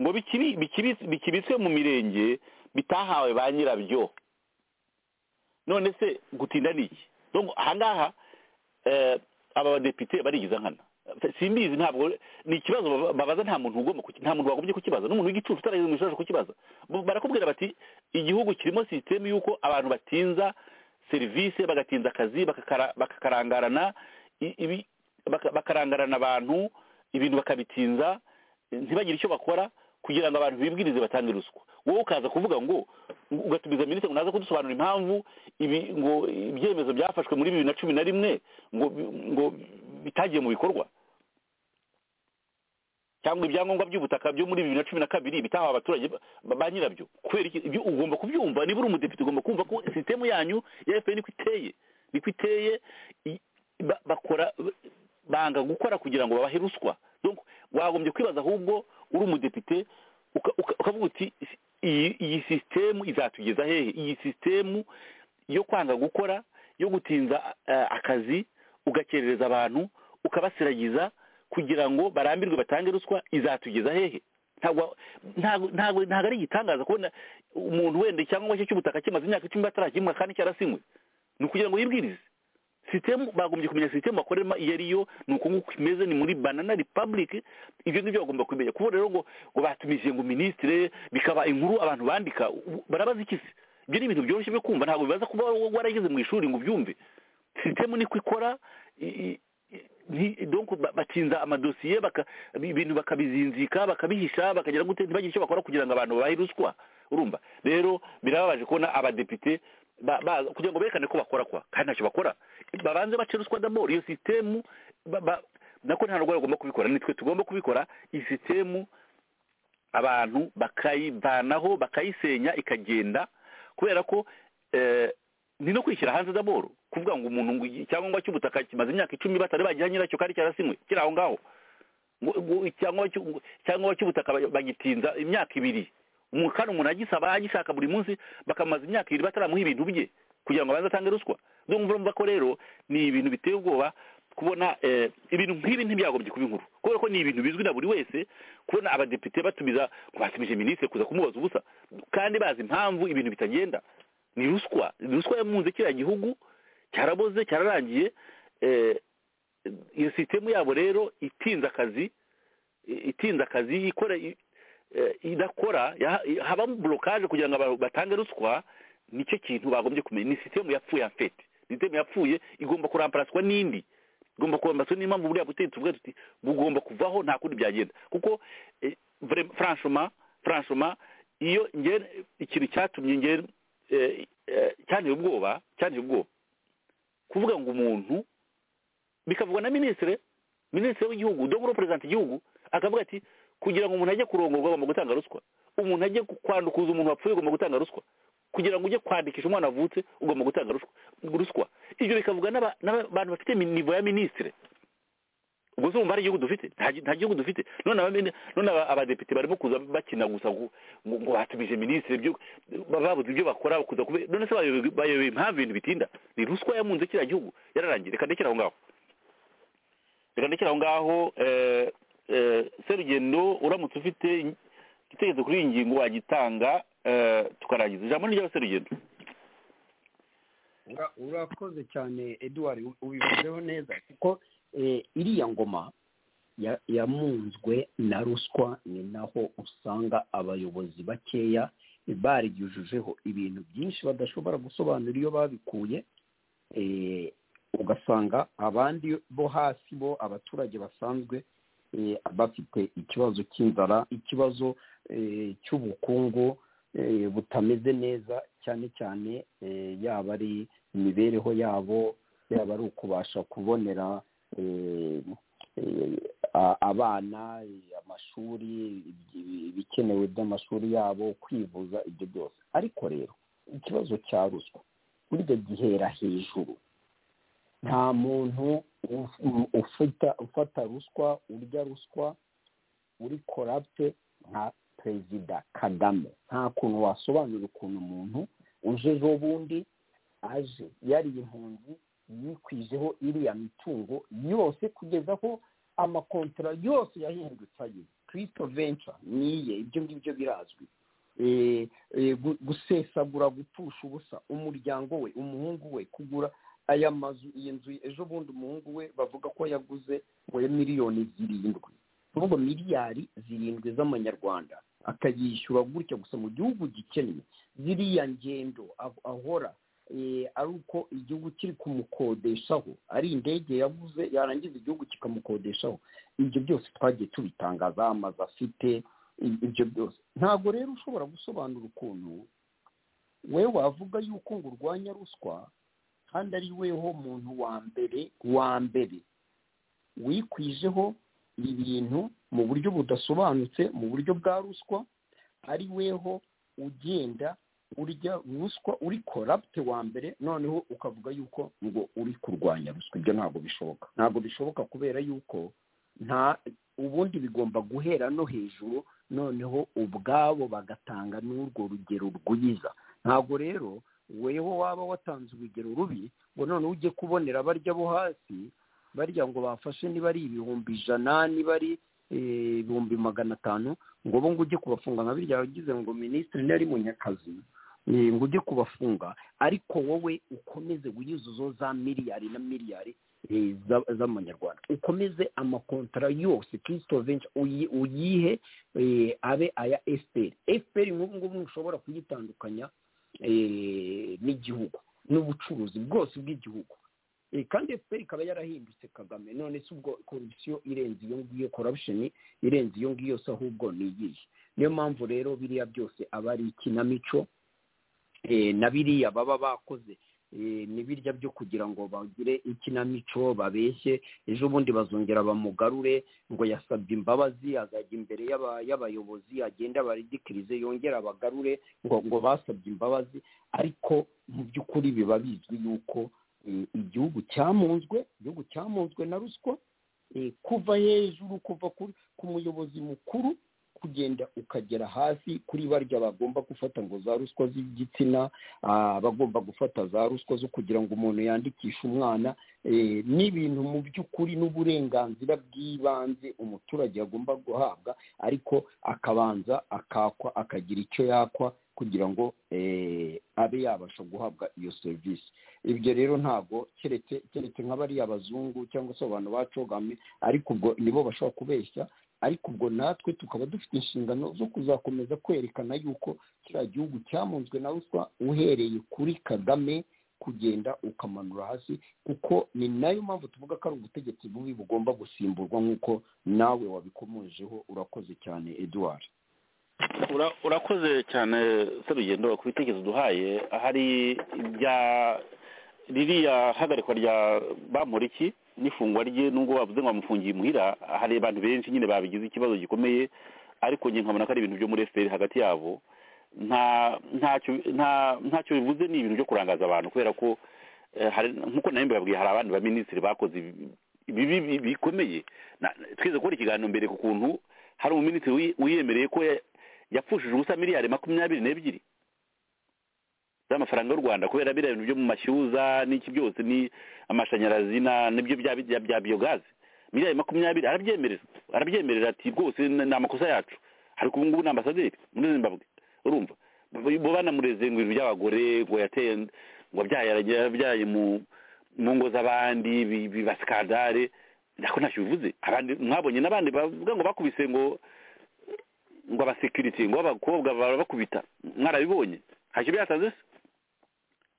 S5: ngo bikiri- bikibits- bikibitswe mu mirenge bitahawe ba nyirabyo none se gutinda ni iki donc ahangaha eh, aba badepite barigiza nkana simbizi ntabwo ni ikibazo baba- babaza nta muntu ugomba kuki- nta muntu wagombye kukibaza n'umuntu w'igicucu utarageze mu gishobora kukibaza Bo- barakubwira bati igihugu kirimo sisitemu y'uko abantu batinza serivisi bagatinza akazi bakakara- bakakarangarana i- ibi- baka- bakarangarana abantu ibintu bakabitinza ntibagire icyo bakora kugira ngo abantu bibwirize batange ruswa wowe ukaza kuvuga ngo ugatumiza minisitiri ngo naze kudusobanura impamvu ibi ngo ibyemezo byafashwe muri bibiri na cumi na rimwe ngo ngo bitagiye mu bikorwa cyangwa ibyangombwa by'ubutaka byo muri bibiri na cumi na kabiri bitahawe abaturage ba- ba nyirabyo kubera iki ibyo ugomba kubyumva niba uri umudepite ugomba kumva ko sisitemu yanyu ya fpr niko iteye niko iteye i- ba- bakora banga gukora kugira ngo babahe ruswa Donc, wagombye kwibaza ahubwo uri umudepite uka- uka- ukavuga uti iyi iyi sisitemu izatugeza hehe iyi sisitemu yo kwanga gukora yo gutinza eh, akazi ugakerereza abantu ukabasiragiza kugira ngo barambirwe batange ruswa izatugeza hehe ntabwo ntabwo ntabwo- ntabwo ari igitangaza kubona umuntu wenda icyangombwa cye cy'ubutaka kimaze imyaka icumi batarakimwa kandi cyarasinywe ni ukugira ngo yibwirize sisitemu bagombye kumenya sisitemu bakoreramo iyo ari yo ni uko nguko imeze ni muri banana republic ibyo ngibyo bagomba kumenya kuko rero ngo ngo batumije ngo minisitire bikaba inkuru abantu bandika u- barabaza iki se ibyo ni ibintu byoroshye byo kumva ntabwo bibaza kuba wa- warageze mu ishuri ngo ubyumve sisitemu niko ikora i- i- i- nti- donc ba- batinza amadosiye baka- ibintu bakabizinzika bakabihisha bakagira gute ntibagire icyo bakora kugira ngo abantu babahe ruswa urumva rero birababaje kubona abadepite ba- ba- kugira ngo berekane ko bakora kwa kandi ntacyo bakora babanze bace ruswa d'abord iyo sisitemu ba- ba- nako nta n'ubwo bagomba kubikora nitwe tugomba kubikora iyi sisitemu abantu bakayivanaho bakayisenya ikagenda kubera ko eh, ni no kwishyira hanze daboro kuvuga ngo umuntu ngo icyangombwa cy'ubutaka kimaze imyaka icumi batari bagiha nyiracyo kandi cyarasinywe kiri aho ngaho ngo ngo icyangombwa cy'u- ngo icyangombwa cy'ubutaka ba- bagitinza imyaka ibiri Umu- kandi umuntu agisaba agishaka buri munsi bakamaza imyaka ibiri bataramuha ibintu bye kugira ngo abanze atange ruswa ndumva urumva ko rero ni ibintu biteye ubwoba kubona eh, ibintu nk'ibi ntibyagombye kuba inkuru kubera ko ni ibintu bizwi na buri wese kubona abadepite batumiza ngo batumije minisitiri kuza kumubaza ubusa kandi bazi impamvu ibintu bitagenda ni ruswa ni ruswa yamunze kiriya gihugu cyaraboze cyararangiye eh, iyo sisitemu yabo rero itinze akazi i- itinze akazi ikora i- eh, idakora ya- i- habamo borokaje kugira ngo abantu batange ruswa nicyo kintu bagombye kumenya ni sisitemu yapfuye afete sisitemu yapfuye igomba kuramparaswa n'indi igomba kuramparaswa n'impamvu buriya butegetsi bwe tuti bugomba kuvaho nta kundi byagenda kuko eh, vraiment, franchement franchement iyo nge ikintu cyatumye nge eh, eh, cyanteye ubwoba cyanteye ubwoba kuvuga ngo umuntu bikavugwa na minisitiri minisitiri w'igihugu dogoro perezida igihugu akavuga ati kugira ngo umuntu ajye kurongorwa agomba gutanga ruswa umuntu ajye ku- kwandukuza umuntu wapfuye agomba gutanga ruswa kugira ngo ujye kwandikisha umwana wavutse ugomba gutanga ruswa ruswa ibyo bikavugwa n'aba- n'abantu bafite mi- nivo ya minisitiri ubwo se wumva hari igihugu dufite nta gi- nta gihugu dufite none abamene- none aba- abadepite barimo kuza bakina gusa ngo ngo- ngo batumije minisitiri ibyo babuze ibyo bakora kuza kube none se bayobe- bayobewe impamvu ibintu bitinda ni ruswa yamunze kiriya gihugu yararangiye reka ndekere aho ngaho reka ndekere aho ngaho eh, eh, serugendo uramutse ufite igitekerezo kuri iyi ngingo wagitanga eh, tukarangiza ijambo ni ry'abaserugendo
S6: Ura- urakoze cyane eduwari ubivuzeho neza kuko eh, iriya ngoma ya- yamunzwe na ruswa ni naho usanga abayobozi bakeya barigejejeho ibintu byinshi badashobora gusobanura iyo babikuye eh, ugasanga abandi bo hasi bo abaturage basanzwe eh, bafite ikibazo cy'inzara ikibazo eh, cy'ubukungu eh, butameze neza cyane cyane eh, yaba ari imibereho yabo yaba ari ukubasha kubonera eh, eh, a- abana eh, amashuri ibi- ibikenewe by'amashuri yabo kwivuza ibyo byose ariko rero ikibazo cya ruswa burya gihera hejuru nta muntu uf- ufata ufata ruswa urya ruswa uri korapte nka perezida kagame nta kuntu wasobanura ukuntu umuntu uje ejobundi aje yari impunzi yikwijeho iriya mitungo yose kugeza aho amakontora yose yahindutse aye kirisito venture niye ibyo ngibyo birazwi Eh, eh, gu- gusesagura gupfusha ubusa umuryango we umuhungu we kugura aya mazu iyi nzu ejo bundi umuhungu we bavuga ko yaguze ngo ya miliyoni zirindwi kuvuga miliyari zirindwi z'amanyarwanda akayishyura gutya gusa mu gihugu gikennye ziriya ngendo ah- ahora eh, ari uko igihugu kiri kumukodeshaho ari indege yabuze yarangiza igihugu kikamukodeshaho ibyo byose twagiye tubitangaza amazu afite i- ibyo byose ntabwo rero ushobora gusobanura ukuntu we wavuga yuko ngo urwanya ruswa kandi ari weho muntu wa mbere wa mbere wikwijeho ibintu mu buryo budasobanutse mu buryo bwa ruswa ari weho ugenda urya ruswa uri korapte wa mbere noneho ukavuga yuko ngo uri kurwanya ruswa ibyo ntabwo bishoboka ntabwo bishoboka kubera yuko nta ubundi bigomba guhera no hejuru noneho ubwabo bagatanga n'urwo rugero rwiza ntabwo rero weho waba watanze urugero rubi ngo noneho ujye kubonera barya bo hasi barya ngo bafashe niba ari ibihumbi ijana niba ari eh, ibihumbi magana atanu ngo bo ngo ujye kubafunga nka birya wagize ngo minisitiri ntiyari munyakazi eh, ngo ujye kubafunga ariko wowe ukomeze wiyuzuzo za miliyari na miliyari eh, za- z'amanyarwanda ukomeze amakontara yose kirisito venture uyi- uyihe eh, abe aya efuperi efuperi nk'ubu ngubu ntushobora kuyitandukanya eh, n'igihugu n'ubucuruzi bwose bw'igihugu Eh, kandi fpr ikaba yarahindutse kagame none se ubwo korupsiyo irenze iyo ngiyo corruption irenze iyo ngiyo se ahubwo ni iyihe niyo mpamvu rero biriya byose aba ari ikinamico eh, na biriya baba bakoze n'ibirya byo kugira ngo bagire ikinamico babeshye ejo bundi bazongera bamugarure ngo yasabye imbabazi azajya imbere y'aba- y'abayobozi agenda abaridikirize yongera abagarure ngo ngo basabye imbabazi ariko mu by'ukuri biba bizwi yuko eh, igihugu cyamunzwe igihugu cyamunzwe na ruswa eh, kuva hejuru kuva kuri- ku muyobozi mukuru kugenda ukagera hasi kuri barya bagomba gufata ngo za ruswa z'igitsina ah, bagomba gufata za ruswa zo kugira ngo umuntu yandikishe umwana eh, n'ibintu mu by'ukuri n'uburenganzira bw'ibanze umuturage agomba guhabwa ariko akabanza akakwa akagira icyo yakwa kugira ngo eh, abe yabasha guhabwa iyo serivisi ibyo rero ntabwo keretse keretse nk'abariya bazungu cyangwa se abantu bacogamye ariko ubwo nibo bashobora kubeshya ariko ubwo natwe tukaba dufite inshingano zo kuzakomeza kwerekana yuko kiriya gihugu cyamunzwe na ruswa uhereye kuri kagame kugenda ukamanura hasi kuko ni nayo mpamvu tuvuga ko ari ubutegetsi bubi bugomba gusimburwa nk'uko nawe wabikomojeho urakoze cyane eduwari
S5: Ura- urakoze cyane serugendo ku bitekerezo duhaye hari ibya ririya hagarikwa rya bamuriki n'ifungwa rye nubwo bavuze ngo bamufungiye imuhira hari abantu benshi nyine babigize ikibazo gikomeye ariko njye nkabona ko ari ibintu byo muri efuperi hagati yabo nta ntacyo nta ntacyo bivuze ni ibintu byo kurangaza abantu kubera ko eh, hari nk'uko nawe mbabwiye hari abandi baminisitiri bakoze ibi- ibibi bi- bikomeye Na- twize kubona ikiganiro mbere ku kuntu hari umuminisitiri wi- wiyemereye ko ya- yapfushije ubusa miliyari makumyabiri n'ebyiri z'amafaranga y'u rwanda kubera biriya bintu byo mu mashyuza n'iki byose ni amashanyarazi na- n'ibyo bya bya bya biyogazi miliyari makumyabiri arabyemerera arabyemerera ati rwose ni ni amakosa yacu ariko ubu ngubu ni ambasaderi muri zimbabwe urumva bo banamureze ngo ibintu by'abagore ngo yateye ngo yabyaye yabyaye mu mu ngo z'abandi bi- biba skandale ariko ntacyo bivuze abandi mwabonye n'abandi bavuga ngo bakubise ngo ngo abasekirite ngo abakobwa barabakubita mwarabibonye ntacyo byatanze se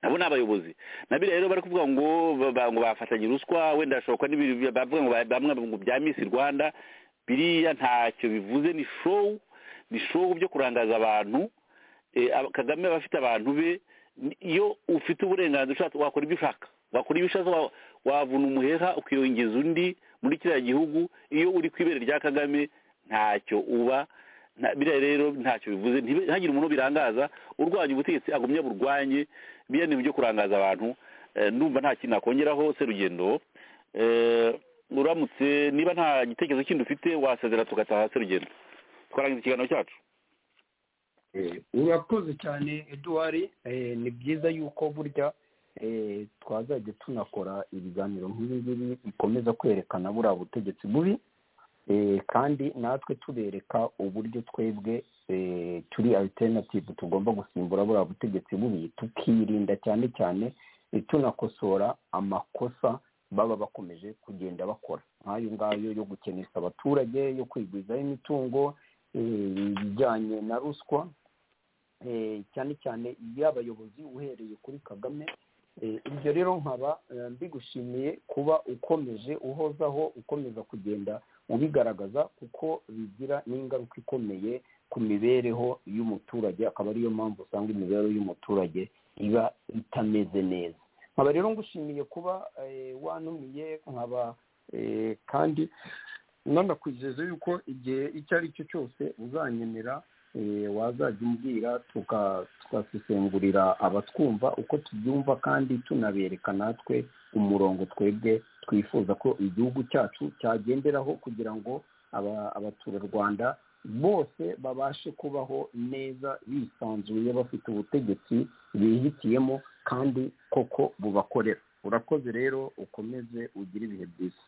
S5: nabo ni abayobozi nabyo rero bari kuvuga ngo ba- ba- ngo bafatanye ruswa wenda hashoboka n'ibintu bya- bavuga ngo ba- bamwe ngo bya misi rwanda biriya ntacyo bivuze ni show ni show byo kurangaza abantu Eh, aba- kagame aba afite abantu be ni- iyo ufite uburenganzira ushatse wakora ibyo ushaka wakora ibyo ushatse wa- wavuna umuheha ukiyongeza undi muri kiriya gihugu iyo uri ku ibere rya kagame ntacyo uba nta- biriya rero ntacyo bivuze ntibe- ntihagire umuntu birangaza urwanya ubutegetsi agumye burwanye biriya ni ibyo kurangaza abantu Eh, ndumva nta kintu nakongeraho serugendo Eh, uramutse niba nta gitekerezo kindi ufite wasezera tugataha serugendo twarangiza ikiganiro cyacu
S6: Eh, urakoze cyane eduwari Eh, ni byiza yuko burya eh, twazajya tunakora ibiganiro nk'ibi ngibi bikomeza kwerekana buriya butegetsi bubi Eh, kandi natwe tubereka uburyo twebwe eh, turi alternative tugomba gusimbura buriya butegetsi bubi tukirinda cyane cyane eh, tunakosora amakosa baba bakomeje kugenda bakora nk'ayo ngayo yo gukenesha abaturage yo kwigwizaho imitungo eh, ibijyanye na ruswa eh, cyane cyane iy'abayobozi uhereye kuri kagame Eh, ibyo rero nkaba eh, mbigushimiye kuba ukomeje uhozaho ukomeza kugenda ubigaragaza kuko bigira n'ingaruka ikomeye ku mibereho y'umuturage akaba ariyo mpamvu usanga imibereho y'umuturage iba itameze neza nkaba rero ngushimiye kuba eh, wanumiye nkaba eh, kandi nanakwizeza yuko igihe icyo ari cyo cyose uzanyenera eh, wazajya umbwira tuka- tugasesengurira abatwumva uko tubyumva kandi tunabereka natwe umurongo twebwe twifuza ko igihugu cyacu cyagenderaho kugira ngo aba- abaturarwanda bose babashe kubaho neza bisanzuye bafite ubutegetsi bihitiyemo kandi koko bubakorera urakoze rero ukomeze ugire ibihe byiza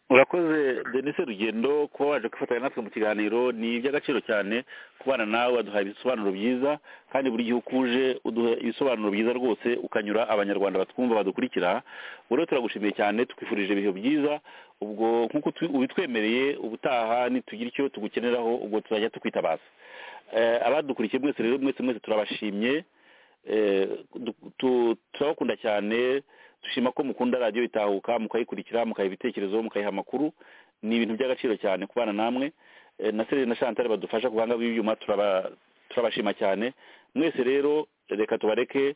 S5: urakoze denise rugendo kuba waje kwifatanya natwe mu kiganiro ni iby'agaciro cyane kubana nawe waduhaye ibisobanuro byiza kandi buri gihe uko uje uduha ibisobanuro byiza rwose ukanyura abanyarwanda batwumva badukurikira ubu rero turagushimiye cyane twifurije ibihe byiza ubwo nk'uko tu- ubitwemereye ubutaha nitugira icyo tugukeneraho ubwo tuzajya tukwitabaza Eh, abadukurikiye mwese rero mwese mwese turabashimye Eh, du- tu- turabakunda cyane dushima ko mukunda radiyo itahuka mukayikurikira mukayiha ibitekerezo mukayiha amakuru ni ibintu by'agaciro cyane kubana namwe Eh, na serire na chantal badufasha ku buhanga bw'ibyuma turaba- turabashima cyane mwese rero reka tubareke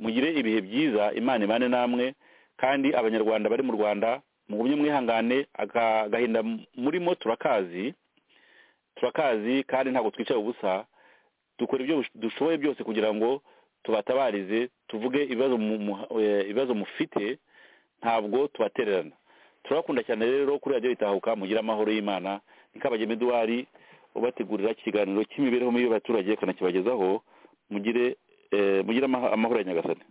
S5: mugire ibihe byiza imana imane namwe kandi abanyarwanda bari mu rwanda mugumye mwihangane aga- agahinda murimo turakazi turakazi kandi ntabwo twicaye ubusa dukora ibyo dushoboye byose kugira ngo tubatabarize tuvuge ibibazo mu- mu- eh, ibibazo mufite ntabwo tubatererana turabakunda cyane rero kuri radiyo itahuka mugire amahoro y'imana ni kabagema eduwari ubategurira ikiganiro cy'imibereho mibi y'abaturage akanakibagezaho mugire eh, mugire amaha- amahoro ya nyagasani